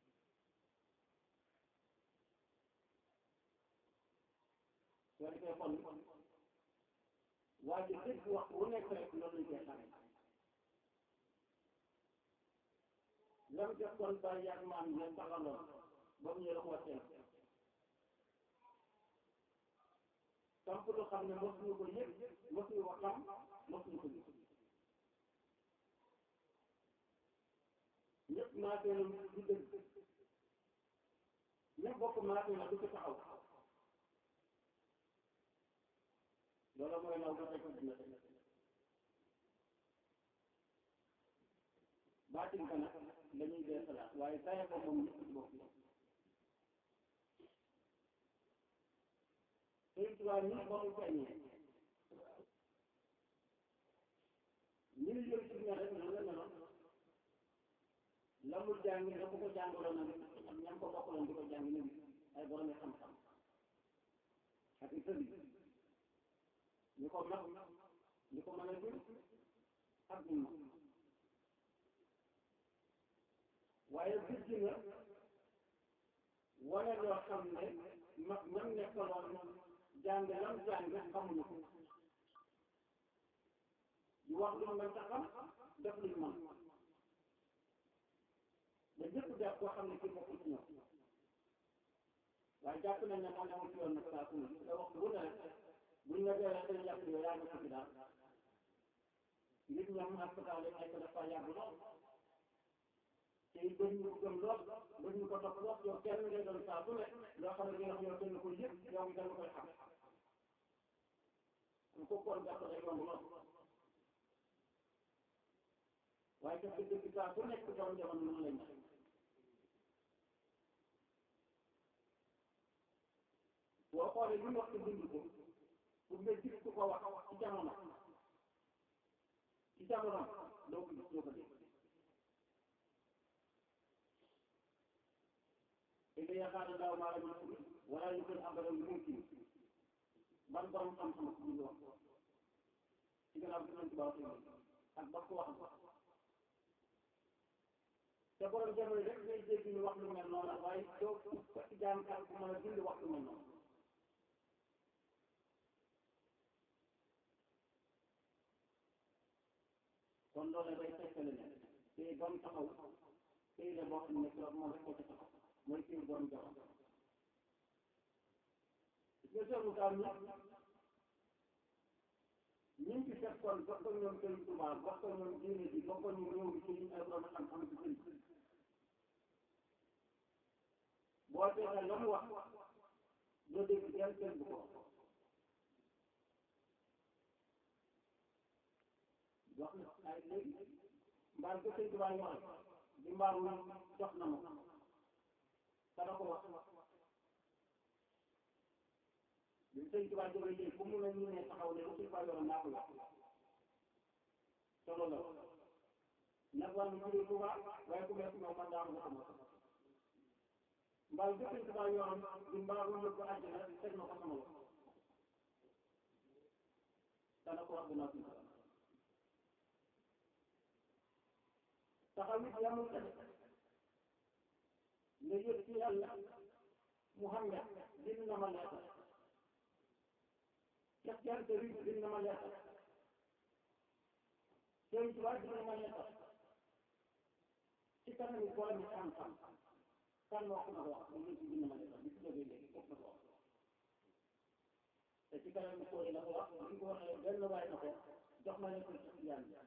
soo defee kon waa ji dëgg wax bu nekk rek loolu lañ koy xamee lam def kon bàyyi yaag maam ngeen taxaloon ba mu ñëw ko teel samp lu xam ne mosuñu ko yëg mosuñu ko xam mosuñu ko gis ñëpp maatee la du dëgg ñëpp bokk maatee la du ko taxaw loolu mooy law dafay ko dina baatin ka nag la ñuy dee salaat waaye saye ko moom ñëpp ci bokk Sëriñ Tuubaa nii ba mu feeñee ñu ngi jël ci ñaar rek noonu la meloon la mu jàng da ko ko jàngaloon nag ñam ko bokkaloon di ko jàng ni ay borom xam-xam ak i sëriñ ñu ko mag ñu ko mën a jur ak ñu mag waaye gis nga wane loo xam ne mag ñam nekkaloon jàng lam jàng xamuñu ko di wax lu mën ta xam def luñ mën ba ñëpp def koo xam ne kii bokk ci ñoom waaye jàpp nañ ne man amul ci yoon nag saa su ne te waxtu bu ne rek buñ la joxee seen yàq yooyu yaa ngi ci daal nit ñoom hospital yi nekk dafa yàgg lool te it bëri ñu ko gëm lool bëri ñu ko topp lool yow kenn ngay doon saa su ne loo xam ne yow yow kenn ko yëpp yow ngi kenn koy xam ko koor gàtt day yomb lool waaye def dëgg saa su nekk doon jamono noonu lañ def boo xoolee li mu wax ci bind ko pour nga gis ku ko wax ci jamono ci jamono doo ko gis doo ko dégg te yaakaar ne daaw maa la ñu wala ñu koy abadan lu mumkin ban borom xam-xam ak ñu wax ci gannaaw bi nañ ci baax ak ba ko wax te borom jamono rek ngay dégg ñu wax lu mel noonu waaye doo ko ci jaamkat bu mën a dindi wax lu mel noonu kon loolu day tekkale ne tey ba mu taxaw tey la boo xam ne keroog moom rek ko ci taxaw mooy kii borom jamono nga seetlu daal ñu ñu ngi ci fekkoon bokk ak ñoom Sëriñ Tuubaa bokk ak ñoom diine bi bokk ak ñoom réew bi ci ay borom xam-xam ci sëriñ boo seetee la mu wax doo dégg kenn kenn bu ko wax na ay léegi mbaal ko Sëriñ Tuubaa ñu wax di mbaaru jox na ma kana ko wax bi sëñ Tuubaa jógee léegi fu mu ne ñu ne taxaw ne suñ fa yoroon naa ko wax solo la nag war na jógee Tuubaa waaye ku nekk moom man daanu ko sama mbaal bi sëñ Tuubaa yoroon di mbaaru yóbbu àjjana teg na ko sama loxo kana ko wax dinaa suñ taxaw it yamul ca nga yëg ci yàlla Muhammad bind na ma leetal Cheikh Diagne Sëriñ bind na ma leetal Sëriñ Tuubaa bind na ma leetal ci kanam boole mi xam-xam kan moo ko wax ba léegi bind na ma leetal bi ci jógee léegi foofu na ko wax te ci kanam boole la ko wax bi ñu ko waxee benn waay na ko jox ma leetal ci Diagne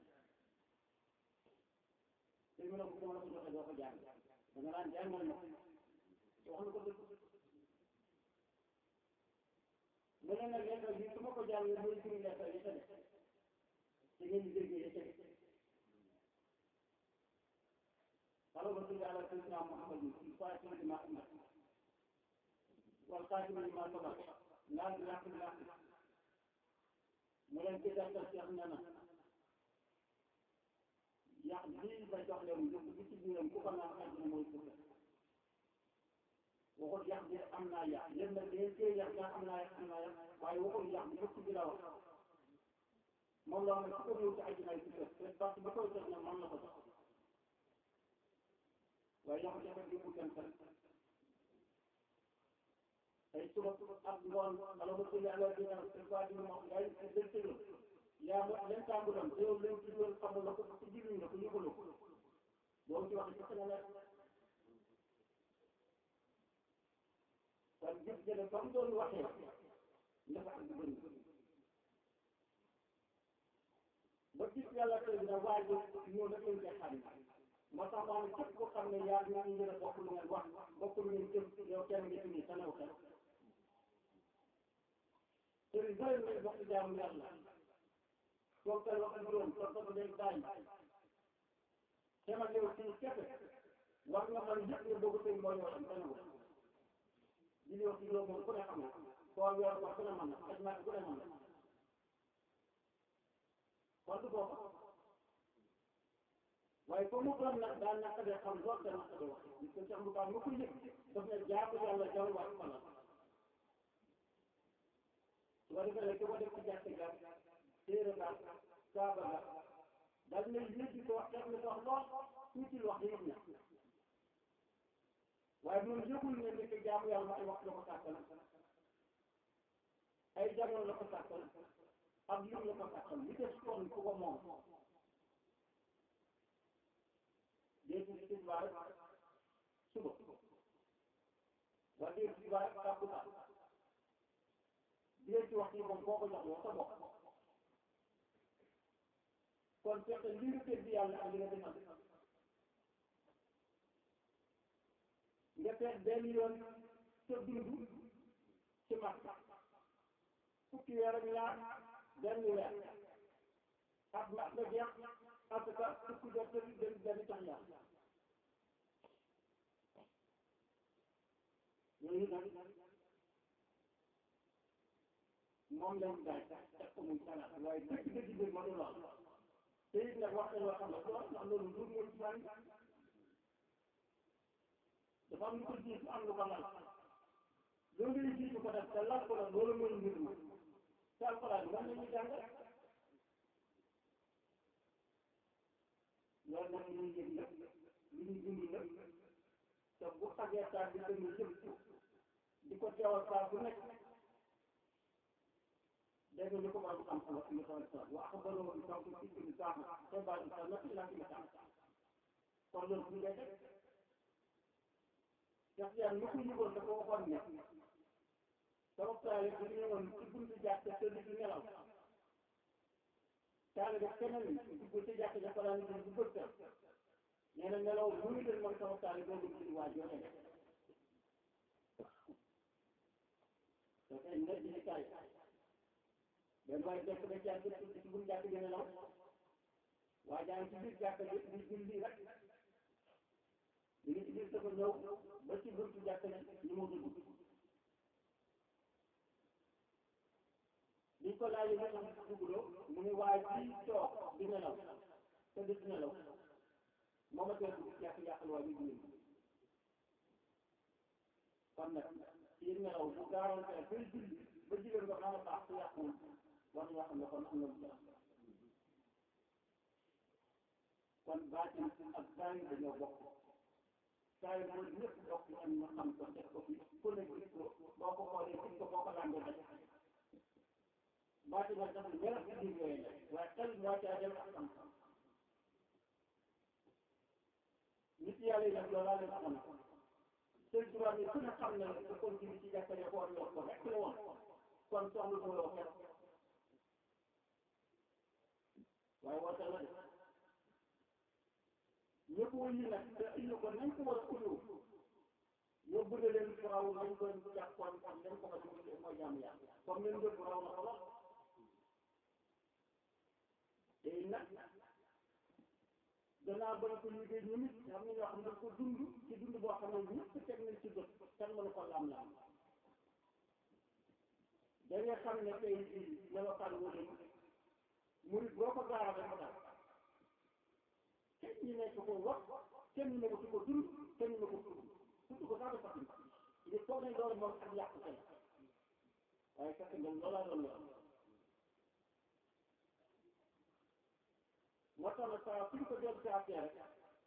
te mu ne ko dama la ko joxe doo ko jàng da nga naan jàngal ma wax na ko dëgg mu ne nag lettre bi su ma ko jàngee mooy suñu lettre yi ca def te ngeen di déggee yi ca def اللهم صل على سيدنا محمد الفاتح لما أمر والخاتم لما سبق ناس الحق بالحق mu leen ci defal Cheikh nee na yàq bii ba jox leen njëkk bi ci biiram ku ko naan àddina mooy suuf waxul yàq bi am naa yàq yéen nag yéen cee yàq daa am naa yàq am naa yàq waaye waxul yàq bi yëpp bi la wax moom la wax ne ku ko ñëw ci àddina yi ci kër te parce que bi koy jox nag man la ko jox waaye yàq jafe bi mu kenn kenn tey suba ak ngoon ala ma tëjee ala dina te quoi dina ma yaa ngi ci dëkk yaa ma leen tàmbuloon te yow leen ci doon xamul la ko ci jëriñ la ko yëgaloo ko boo ci wax ci sa la kon gis nga ne ba mu doon waxee dafa am bëri ba gis yàlla tey dina waaj ñëw na koy xam moo tax maa ne képp koo xam ne yaa ngi ñu ngeen a bokk lu ngeen wax bokk lu ngeen jëm yow kenn nga ci nii sa new xel sëriñ bëri nañ bokk jaamu yàlla toog kay wax juróom toog ko day daañ sama yow ci keppe war nga mën yëpp nga bëgg tey mooy yoo xam kenn ko li ñuy wax ci juróom moom ku ne xam na koor weer ko ku ne mën na aj màkk ku ne mën na kon du bokk waaye comme mu doon nag daan naka de xam lool te naka de wax parce que Cheikh Moussa mu ko yëg daf ne jaamu yàlla jaww wax ko la su ko defee nag ki ko def ci jàkk ga téere ga kaaba ga daal ne yëg ko wax def na ko wax lool tuuti wax yëg na waaye moom yëgul ne nekk jaamu yàlla ay wax la ko sàkkal ay jamono la ko sàkkal ak lim la ko sàkkal li des kon ku ko moom léegi ci tisbaar suba wala léegi tisbaar tàkkusaan léegi ci waxtu yi moom boo ko jox yow sa bopp kon fekk li nga tëdd yàlla ak li nga defal nga seet benn yoon sa dund ci mag fukki weer ak ñaar benn weer ak mag nga jeex en tout cas fukki jot tamit benn benn tax yàlla yooyu nag moom lañ daaj teg ko muy salaat waaye dëgg dëgg bi mënu lool te it nag wax nañ loo xam ne lool ndax loolu ndur mooy islam dafa am lu ko jiitu am lu ko lal loolu ngay jiitu ko def te lal ko la loolu mooy mbir ma te alxuraan moom la ñuy jàng loolu nag lu ñuy yëg la lu ñuy dund la te bu xagee saa bi gën a jëm di ko teewal saa bu nekk dégg nga li ko borom xam-xam wax ni ko sa wa axbaroo bi taw ci ci saax te ba ci sa nak la ci sa kon loolu bu ngay def Cheikh Diagne lu ko yëgoon dafa waxoon ne sama taale bu ñëwoon ci buntu jàkk tëdd di nelaw taale def keneen dugg ci jàkk ja ko daan bu bët nee na nelaw bu ñu del man sama taale doo dugg ci waa joxe dafay ne di kaay benn waaye def na jàkk ci buntu jàkk di nelaw waa jàng ci biir jàkk ji di julli rek li ngi ci biir dafa ñëw ba ci buntu jàkk ne ñu mu dugg biñ ko laajee ba xam dugguloo mu ne waaye ci toog di nelaw te di nelaw moom a teel dugg yàq yàqal waa bi julli kon nag ci nelaw bu gaaroon teel bay julli ba jigéen nga xam ne baax su yàqul war nañoo xam ne kon am na lu ci kon baatin ak baatin dañoo bokk saa yu mooy ñëpp bokk am ñu xam ko teg ko fi ku ne gis ko boo ko xoolee gis ko boo ko làmbee def baati nag dafa ñëpp ci biir yooyu la waaye xel moo caa dem ak xam-xam nit yàlla yi nag loolaa leen xam sëñ tubaab yi ku ne xam ne ko continue ci jàkkale ko war ko rek la woon kon soxla ko loo xet waaye woote la de ñëpp wuyu nag te indi ko nañ ko war a uyu yóbbu na leen raw nañ ko jàppoon ak nañ ko war a mooy jàmm yàlla comme leen yóbbu raw na ko lool te nag danaa bañ ko liggéey ñu nit xam ne ñoo xam ne ko dund ci dund boo xam ne ñëpp teg nañ ci bët kenn mënu ko laam laam da nga xam ne tey jii melokaan wala murit boo ko gaara rek mu daal kenn ñu nekk ko wax kenn ñu nekk ko dund kenn ñu nekk ko tudd tudd ko sax dafa il faut nañ loolu moom ak yàq tey waaye fekk nga loolaa doon la moo tax nag saa suñ ko jël ci affaire rek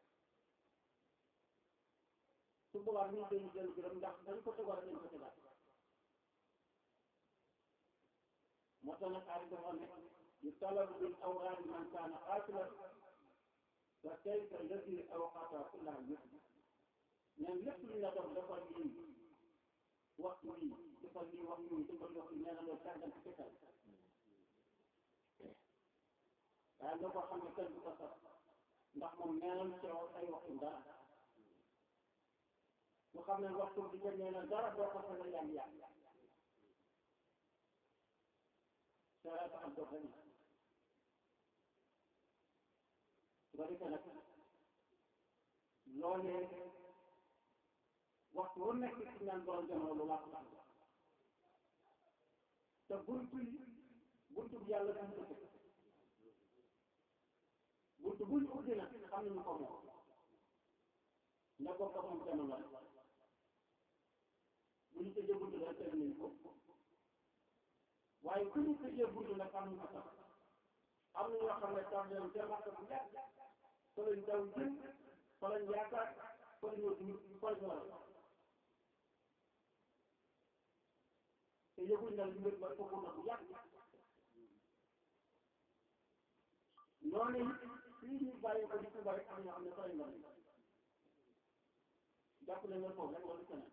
su boobaa ñu dañu jël gërëm ndax dañ ko tegoon dañ ko tegaat moo tax nag aari dafa ne yu talabu bil awraadi man kaana xaasilan wa kayfa alladi awqata kullaha yëpp neen lépp lu ñu la doon defal lii waxtu bii defal lii waxtu bii defal waxtu nee na loolu sàggan ci fekkal waaye loo ko xam ne kenn du ko sax ndax moom neenal teew ay waxtu dara lu xam ne waxtu bi nga nee na dara doo ko sax yaa ngi yàq sara tax dox rek su ko defee nag loolee waxtu wu nekk ci ñaan borom jamono lu làq te buntu yi buntu bi yàlla buntu ko buntu buñ ubbi nag xam nañu ko moom ne ko ko moom jamono rek bu ñu tëjee buntu rek tëj nañ ko waaye ku ñu tëjee buntu nag am na ko sax am na ñoo xam ne tax nañ ca marka bu yàgg fa lañ daw jëm fa lañ yaakaar fa lañ wër fa lañ war a te yëguñ na mbir ba foofu na bu yàgg noonu it fii ñu bàyyi ko di Tuuba rek am ñoo xam ne fa lañ war jàpp nañ ne foofu rek wala keneen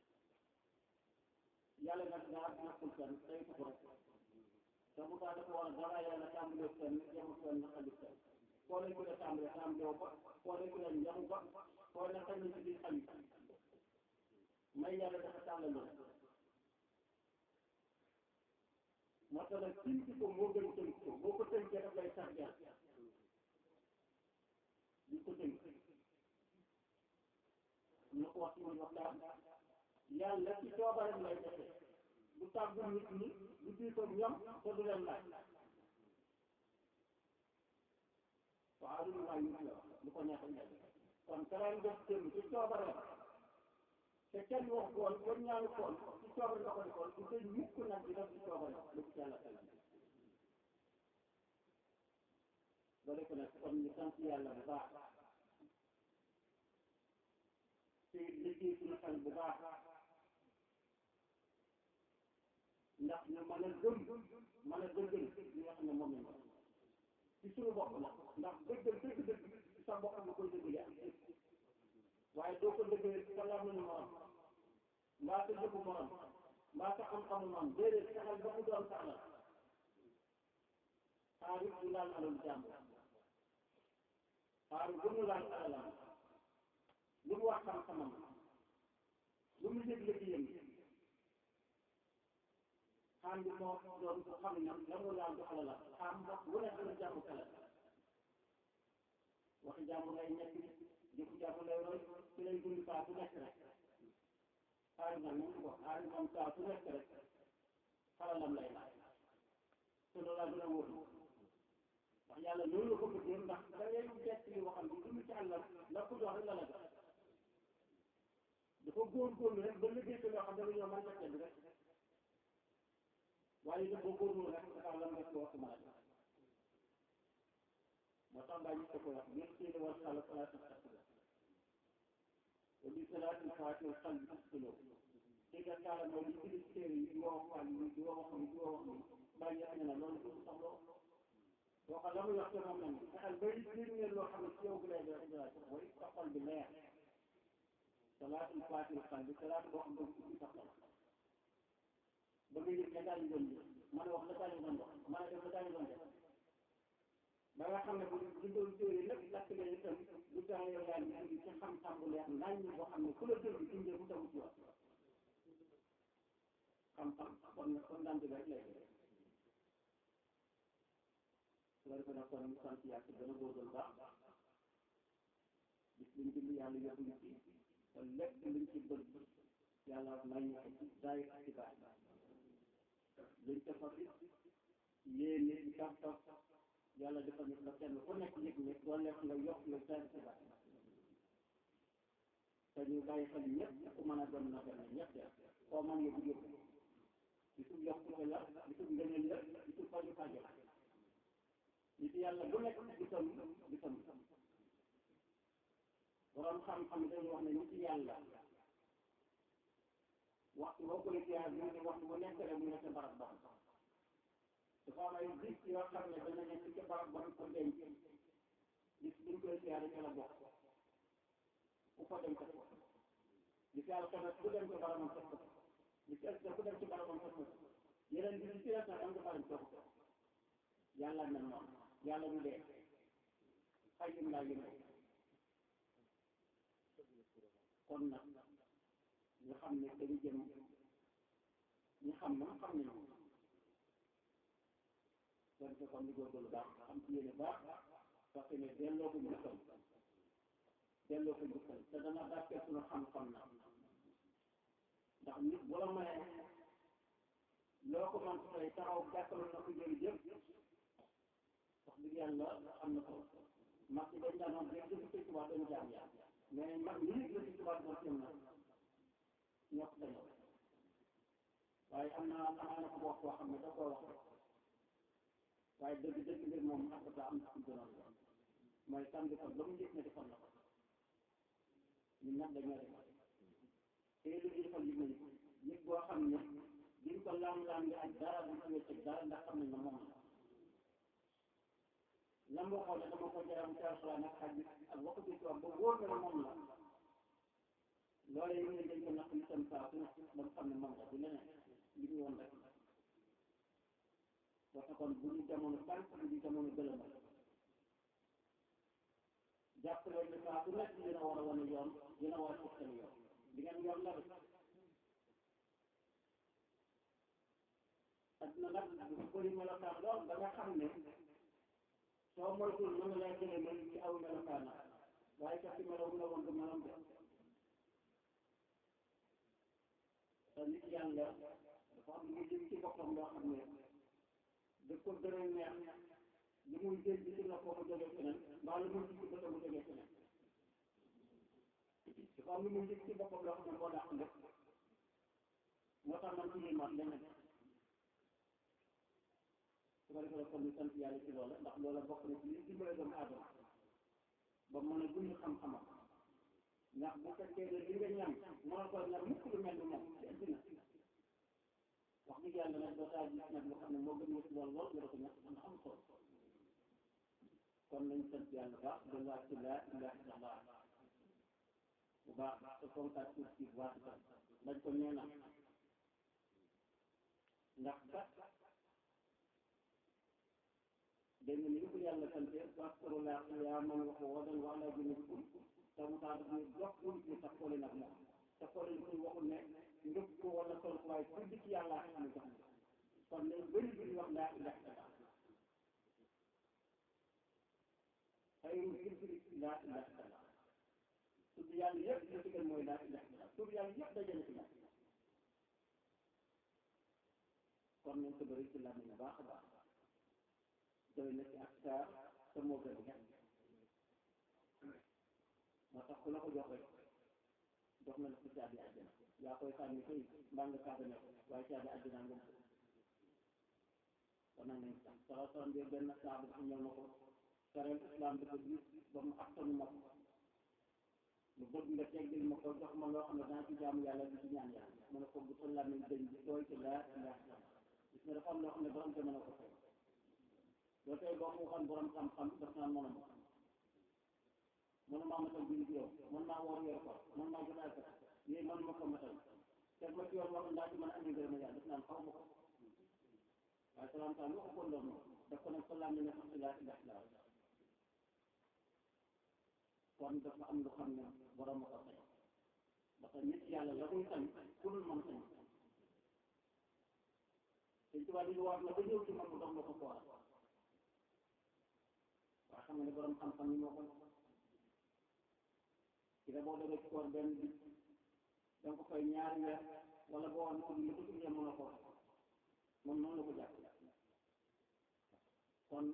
yàlla nag daa ñàkkul kenn tey ko rek te bu taa dafa war a dara yàlla tàmbalee kenn yemul kenn xalit kenn foo lañ ko dee tàmbalee tàmbalee ba foo lañ ko dee njamu ba foo ne xëy na ci biir xalit may yàlla dafa tàllaloon moo tax nag tënk ko moo gën tënk ko boo ko tënkee daf lay sax jaar di ko tënk ñu ko wax ci muy waxtaan yàlla ci coobareem lay defee du tàggu nit ñi du diitoog ñoom te du leen laaj waaw lu maa yut la lu ko neex ñe kon karaan def tënk ci coobareem te kenn wax koon kenn ñaanu koon ci coobare nga ko defoon du tëj mukk nag di def ci coobare lu ko yàlla tëj ba def nag kon ñu sant yàlla bu baax te liggéey suñu xel bu baax ndax ñu mën a gëm mën a dëggal li nga xam ne moom lañ ko ci suñu bopp la ndax dëggal dëgg dëgg ci sa bopp nga koy dëggalee ak waaye doo ko dëggalee ci sa làmmiñu morom mbaa sa jëfu morom mbaa sa xam-xamu morom déedéet saxal ba mu doon saxla xaaru du laal alal jàmm xaaru bu mu laal alalam lu mu wax xam-xamam lu mu yëg liggéeyam xam bi moo doon ko xam ne la mu laal du alalam xam wax lu nekk la jàmm kala waxi jàmm lay nekk jëfu jàmm lay roy ci lay dund saa bu nekk rek xaaru nag moom ko xaaru moom saa su nekk rek xalalam lay laaj te loolu laa gën a wóor ndax yàlla loolu la ko bëggee ndax da ngay gett li waxam bi dund ci àllam la ko jox rek la la jox dafa góorgóorlu rek ba liggéey ko loo xam ne dañoo mën a bi rek waaye dafa góorgóorlu rek dafa lam rek wax ma la moo tax bàyyi ko ko wax ñëpp seeni war xala salaatu tasila wa bi salaatul faatiha xal bi tasilo te nga kaala mooy li bind téere yi di wax wàll yi di wax ni di wax ni bàyyi yàq ne na loolu du sax loo boo xam la muy wax te moom nañ fexeel ba di ngeen loo xam ne ci yow bi lay def mooy sa xol bi leer salaatul faatiha xal bi salaat boo xam ne ci sax la ba nga yëg ne daal ñu doon mën a wax la daal ñu doon wax mën a def la daal ñu doon def ba nga xam ne bu dundoon téere lépp lakk leen itam lu tax yow daal ñu indi ci xam-xam bu leer nañ ñi boo xam ne ku la dégg indee bu tawu ci wax xam-xam kon kon daan bi rek lay def su ko defee nag kon ñu sant yàlla gën a góorgóorlu baax bis liñ bind yàlla yóbbu ñu ci te lépp liñ ci bëgg yàlla may ñu ko ci daay ak ci baax liñ ca fa fi yéene ci taf taf yàlla defal ñu la kenn ku nekk yëg ne doo lekk nga yokk nga daay ci baax te ñu bàyyi xel ñëpp ku mën a dem na dem ñëpp de koo mën nga bu yóbbu di tub yokkute la di tub ngëneel la di tub faju fajo nit yàlla bu nekk gisam gisam borom xam-xam dañuy wax ne nit yàlla waxtu boo koy ziar bi ne waxtu bu nekk rek mu nekk barab ba dafa am ay bis yoo xam ne dana nekk ci barab ba ko denc bis buñ koy ziar ci la bokk ku ko dem ko bis yàlla ko nag ku dem ci barabam fekk ko bis yàlla ku dem ci barabam fekk ko yeneen bi ci des nag am nga baram fekk ko yàlla mel noonu yàlla du dee xayum laa yëngu kon nag ñu xam ne dañu jëm ñu xam na xam nañu kon ko kon ñu góorgóorlu baax xam ci yéene baax parce que ne delloo ko njukkal delloo ko njukkal te dana barkeel suñu xam-xam na ndax nit bu la mayee loo ko mën tey taxaw gàttal na ko jërëjëf wax dëgg yàlla am na ko mag ci dañ daan wax rek jëf sëñ Tuubaa dañu jaam yàlla mais mag ñi la sëñ Tuubaa doon seen na ñoo ko dañoo waaye am na amaana ko wax koo xam ne da koo wax waaye dëgg dëgg mbir moom ak daa am na ci gënoon la mooy kan bi kon ba mu njëkk ne defal na ko ñun nag dañoo defal te lu ñu defal yëg nañu ko yëg boo xam ne duñ ko laam-laam bi ak dara duñ ko wécc dara ndax xam nañ ne moom la lam waxoon ne dama ko jaram ci alxuraan ak xadis ak waxu bi tubaab ba wóor na ne moom la loolee ñu ne dañ ko natt itam saa su nekk ba mu xam ne moom la du leneen li ñu woon rek parce que kon bu ñu jamono tànk bu ñu jamono gëlëma jàppale ne saa su nekk dina war a wane yoon dina war a tegtal yoon di ngeen yoon la rek adduna nag bu bëri melokaan lool ba nga xam ne soo moytuwul mën na laa jëlee mel ci aw melokaan waaye sax ci melow la woon du meloom de te nit yàlla dafa am lu muy jëm ci boppam loo xam ne da ko gën a neex li muy jël ci si noppam mu jógee feneen mbaa lu muy gis ci bëtam mu jógee feneen dafa am lu muy jëm ci boppam loo xam ne moo dàq lépp moo tax man ci mat leneen su ko defee kon ñu sant yàlla ci loola ndax loola bokk na ci li dimbale doomu aadama ba mën a dund xam-xamam ndax bu fekkee ne li nga ñam mënoo ko ñam mukk lu mel ni moom ci àddina wax dëgg yàlla nag doo taa gis nag lu xam ne moo gën wut lool lool nga da ko ñàkk mën a am solo kon nañ sant yàlla baax de laa ci laa ilaha illallah bu baax te fonkaat suuf si bu baax itam dañ ko ñeenal ndax kat dégg nga ni ko yàlla sante waskuru laa qiyaaman wa qu'uudan wa alaa junuubikum te mu tax daf ñu dox pour ñu tax xooli nag moom te xooli ñu waxul ne ngëp ko wala sol ko waaye tudd ci yàlla ak ñu jox kon nañ bëri bi ñu wax laa ilaha illallah xayrun zikri laa ilaha illallah tudd yàlla yëpp li ci gën mooy laa ilaha illallah tudd yàlla yëpp dajale ci la kon nañ ko bëri ci làmmiñ bu baax a baax doy na ci ak saa te moo gën a moo tax ku la ko jox rek jox na la ci caabi àjjana yaa koy sànni koy mbaa nga kaabane ko waaye caabi àjjana nga ko kon nag nañ sax sala salam bi benn saabu dafa ñëw na ko sareel islam dafa gis ba mu attanu ma ko mu bëgg nga teggil ma ko jox ma loo xam ne dana ci jaamu yàlla di ci ñaan yàlla mu ne ko bu sa làmmiñ dañ bi tooy ci laa ilaha illallah gis nga dafa am loo xam ne borom jamono ko fay doo tey boo ko waxoon borom xam-xam daf naan mënuma mënuma matal bi yow mën naa woor yor ko mën naa jot ak yooyu mënuma ko matal teg ma ci yoon wax ndaa ci mën a andi ngërëm yàlla daf naan xaw ma ko waaye salaam salaam waxu ko loolu daf ko nag sa laam ne xam si laa ilaha illallah kon dafa am lu xam ne borom ma ko sañ parce que nit yàlla la koy sañ ku dul man sañ te tubaab yi wax na ba ñëw ci man mu dox la ko fooral waaye xam nga ne borom xam-xam yi moo ko ci la boo demee ci koor benn bi danga ko fay ñaari weer wala boo wax ne ko li ko tuddee mën a ko moom noonu la ko jàpp kon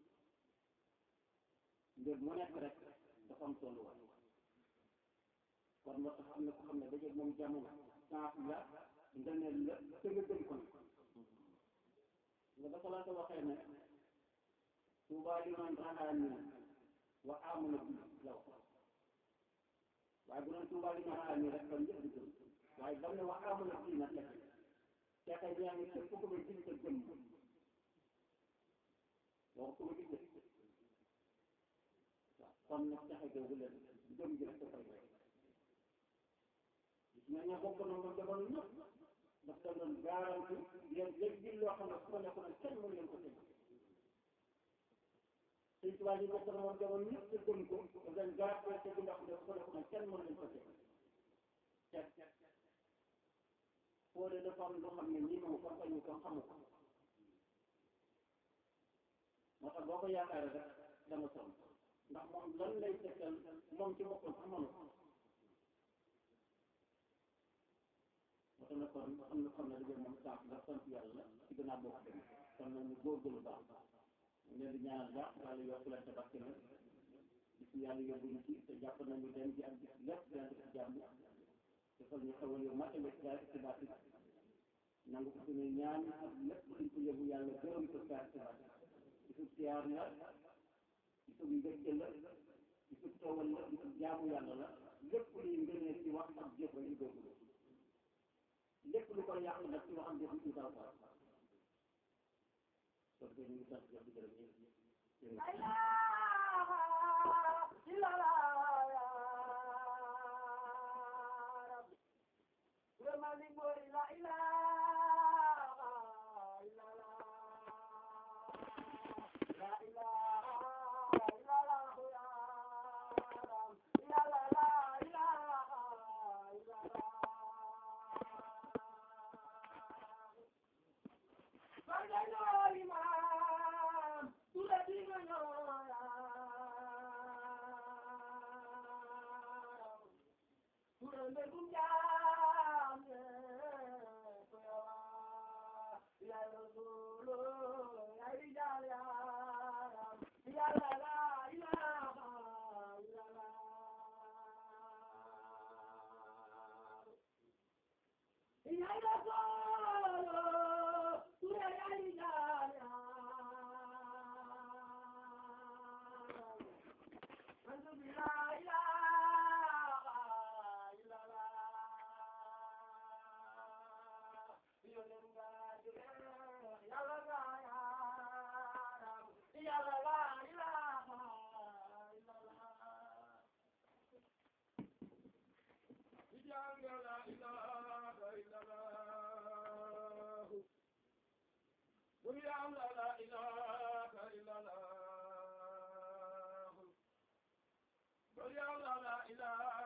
mbir mu nekk rek dafa am tolluwaay kon moo tax am na ko xam ne dajeeg moom jamono saaf la nga ne la te nga gën ko nga dafa la ko waxee ne Tuubaa liman rahaani wa amana bi la wax waaye bu doon Tuubaa liman rahaani rek kon ñëpp di gëm waaye dam ne wa amana bi nag la texe yaa ngi képp ku ma gis te gëm wax ku ma gis waaw kon nag texe googu leen gëm gi rek dafay rek gis nga ña bokk na nga jamono ñëpp daf da doon garanti leen léegi loo xam ne su ma nekkoon kenn mën leen ko teg sëñ tubaab yi bokk na woon jamono ñëpp te gëm ko da leen garanti te bu ndax daf ko nekkoon kenn mën leen ko teg teg foo de dafa am loo xam ne nii moom ko fañu ko xamu ko moo tax boo ko yaakaaree rek dama sonn ndax moom lan lay tegtal moom ci boppam xamoon ko moo tax nag kon am na xam ne dañoo moom saaf la sant yàlla ci gannaaw boo ko demee kon nag ñu góorgóorlu baax ñu leen di ñaanal baax yàlla yokk leen te barke leen bis yàlla yóbbuñu ci te jàpp nañu dem ci ak bis lépp dina def ci jàmm defal ñu xewal yu matale ci daal ci baati nangu ko suñu ñaan ak lépp luñ ko yóbbu yàlla gërëm ko saa ci baati bisub siyaar la bisub mbégte la bisub tawal la bisub jaamu yàlla la lépp luy ngënee ci wax ak jëf ñu góorgóorlu lépp lu koy yàq nag ci waxam jëf ci dara dara kon ñu ngi sant di gërëm ñëpp la ilaha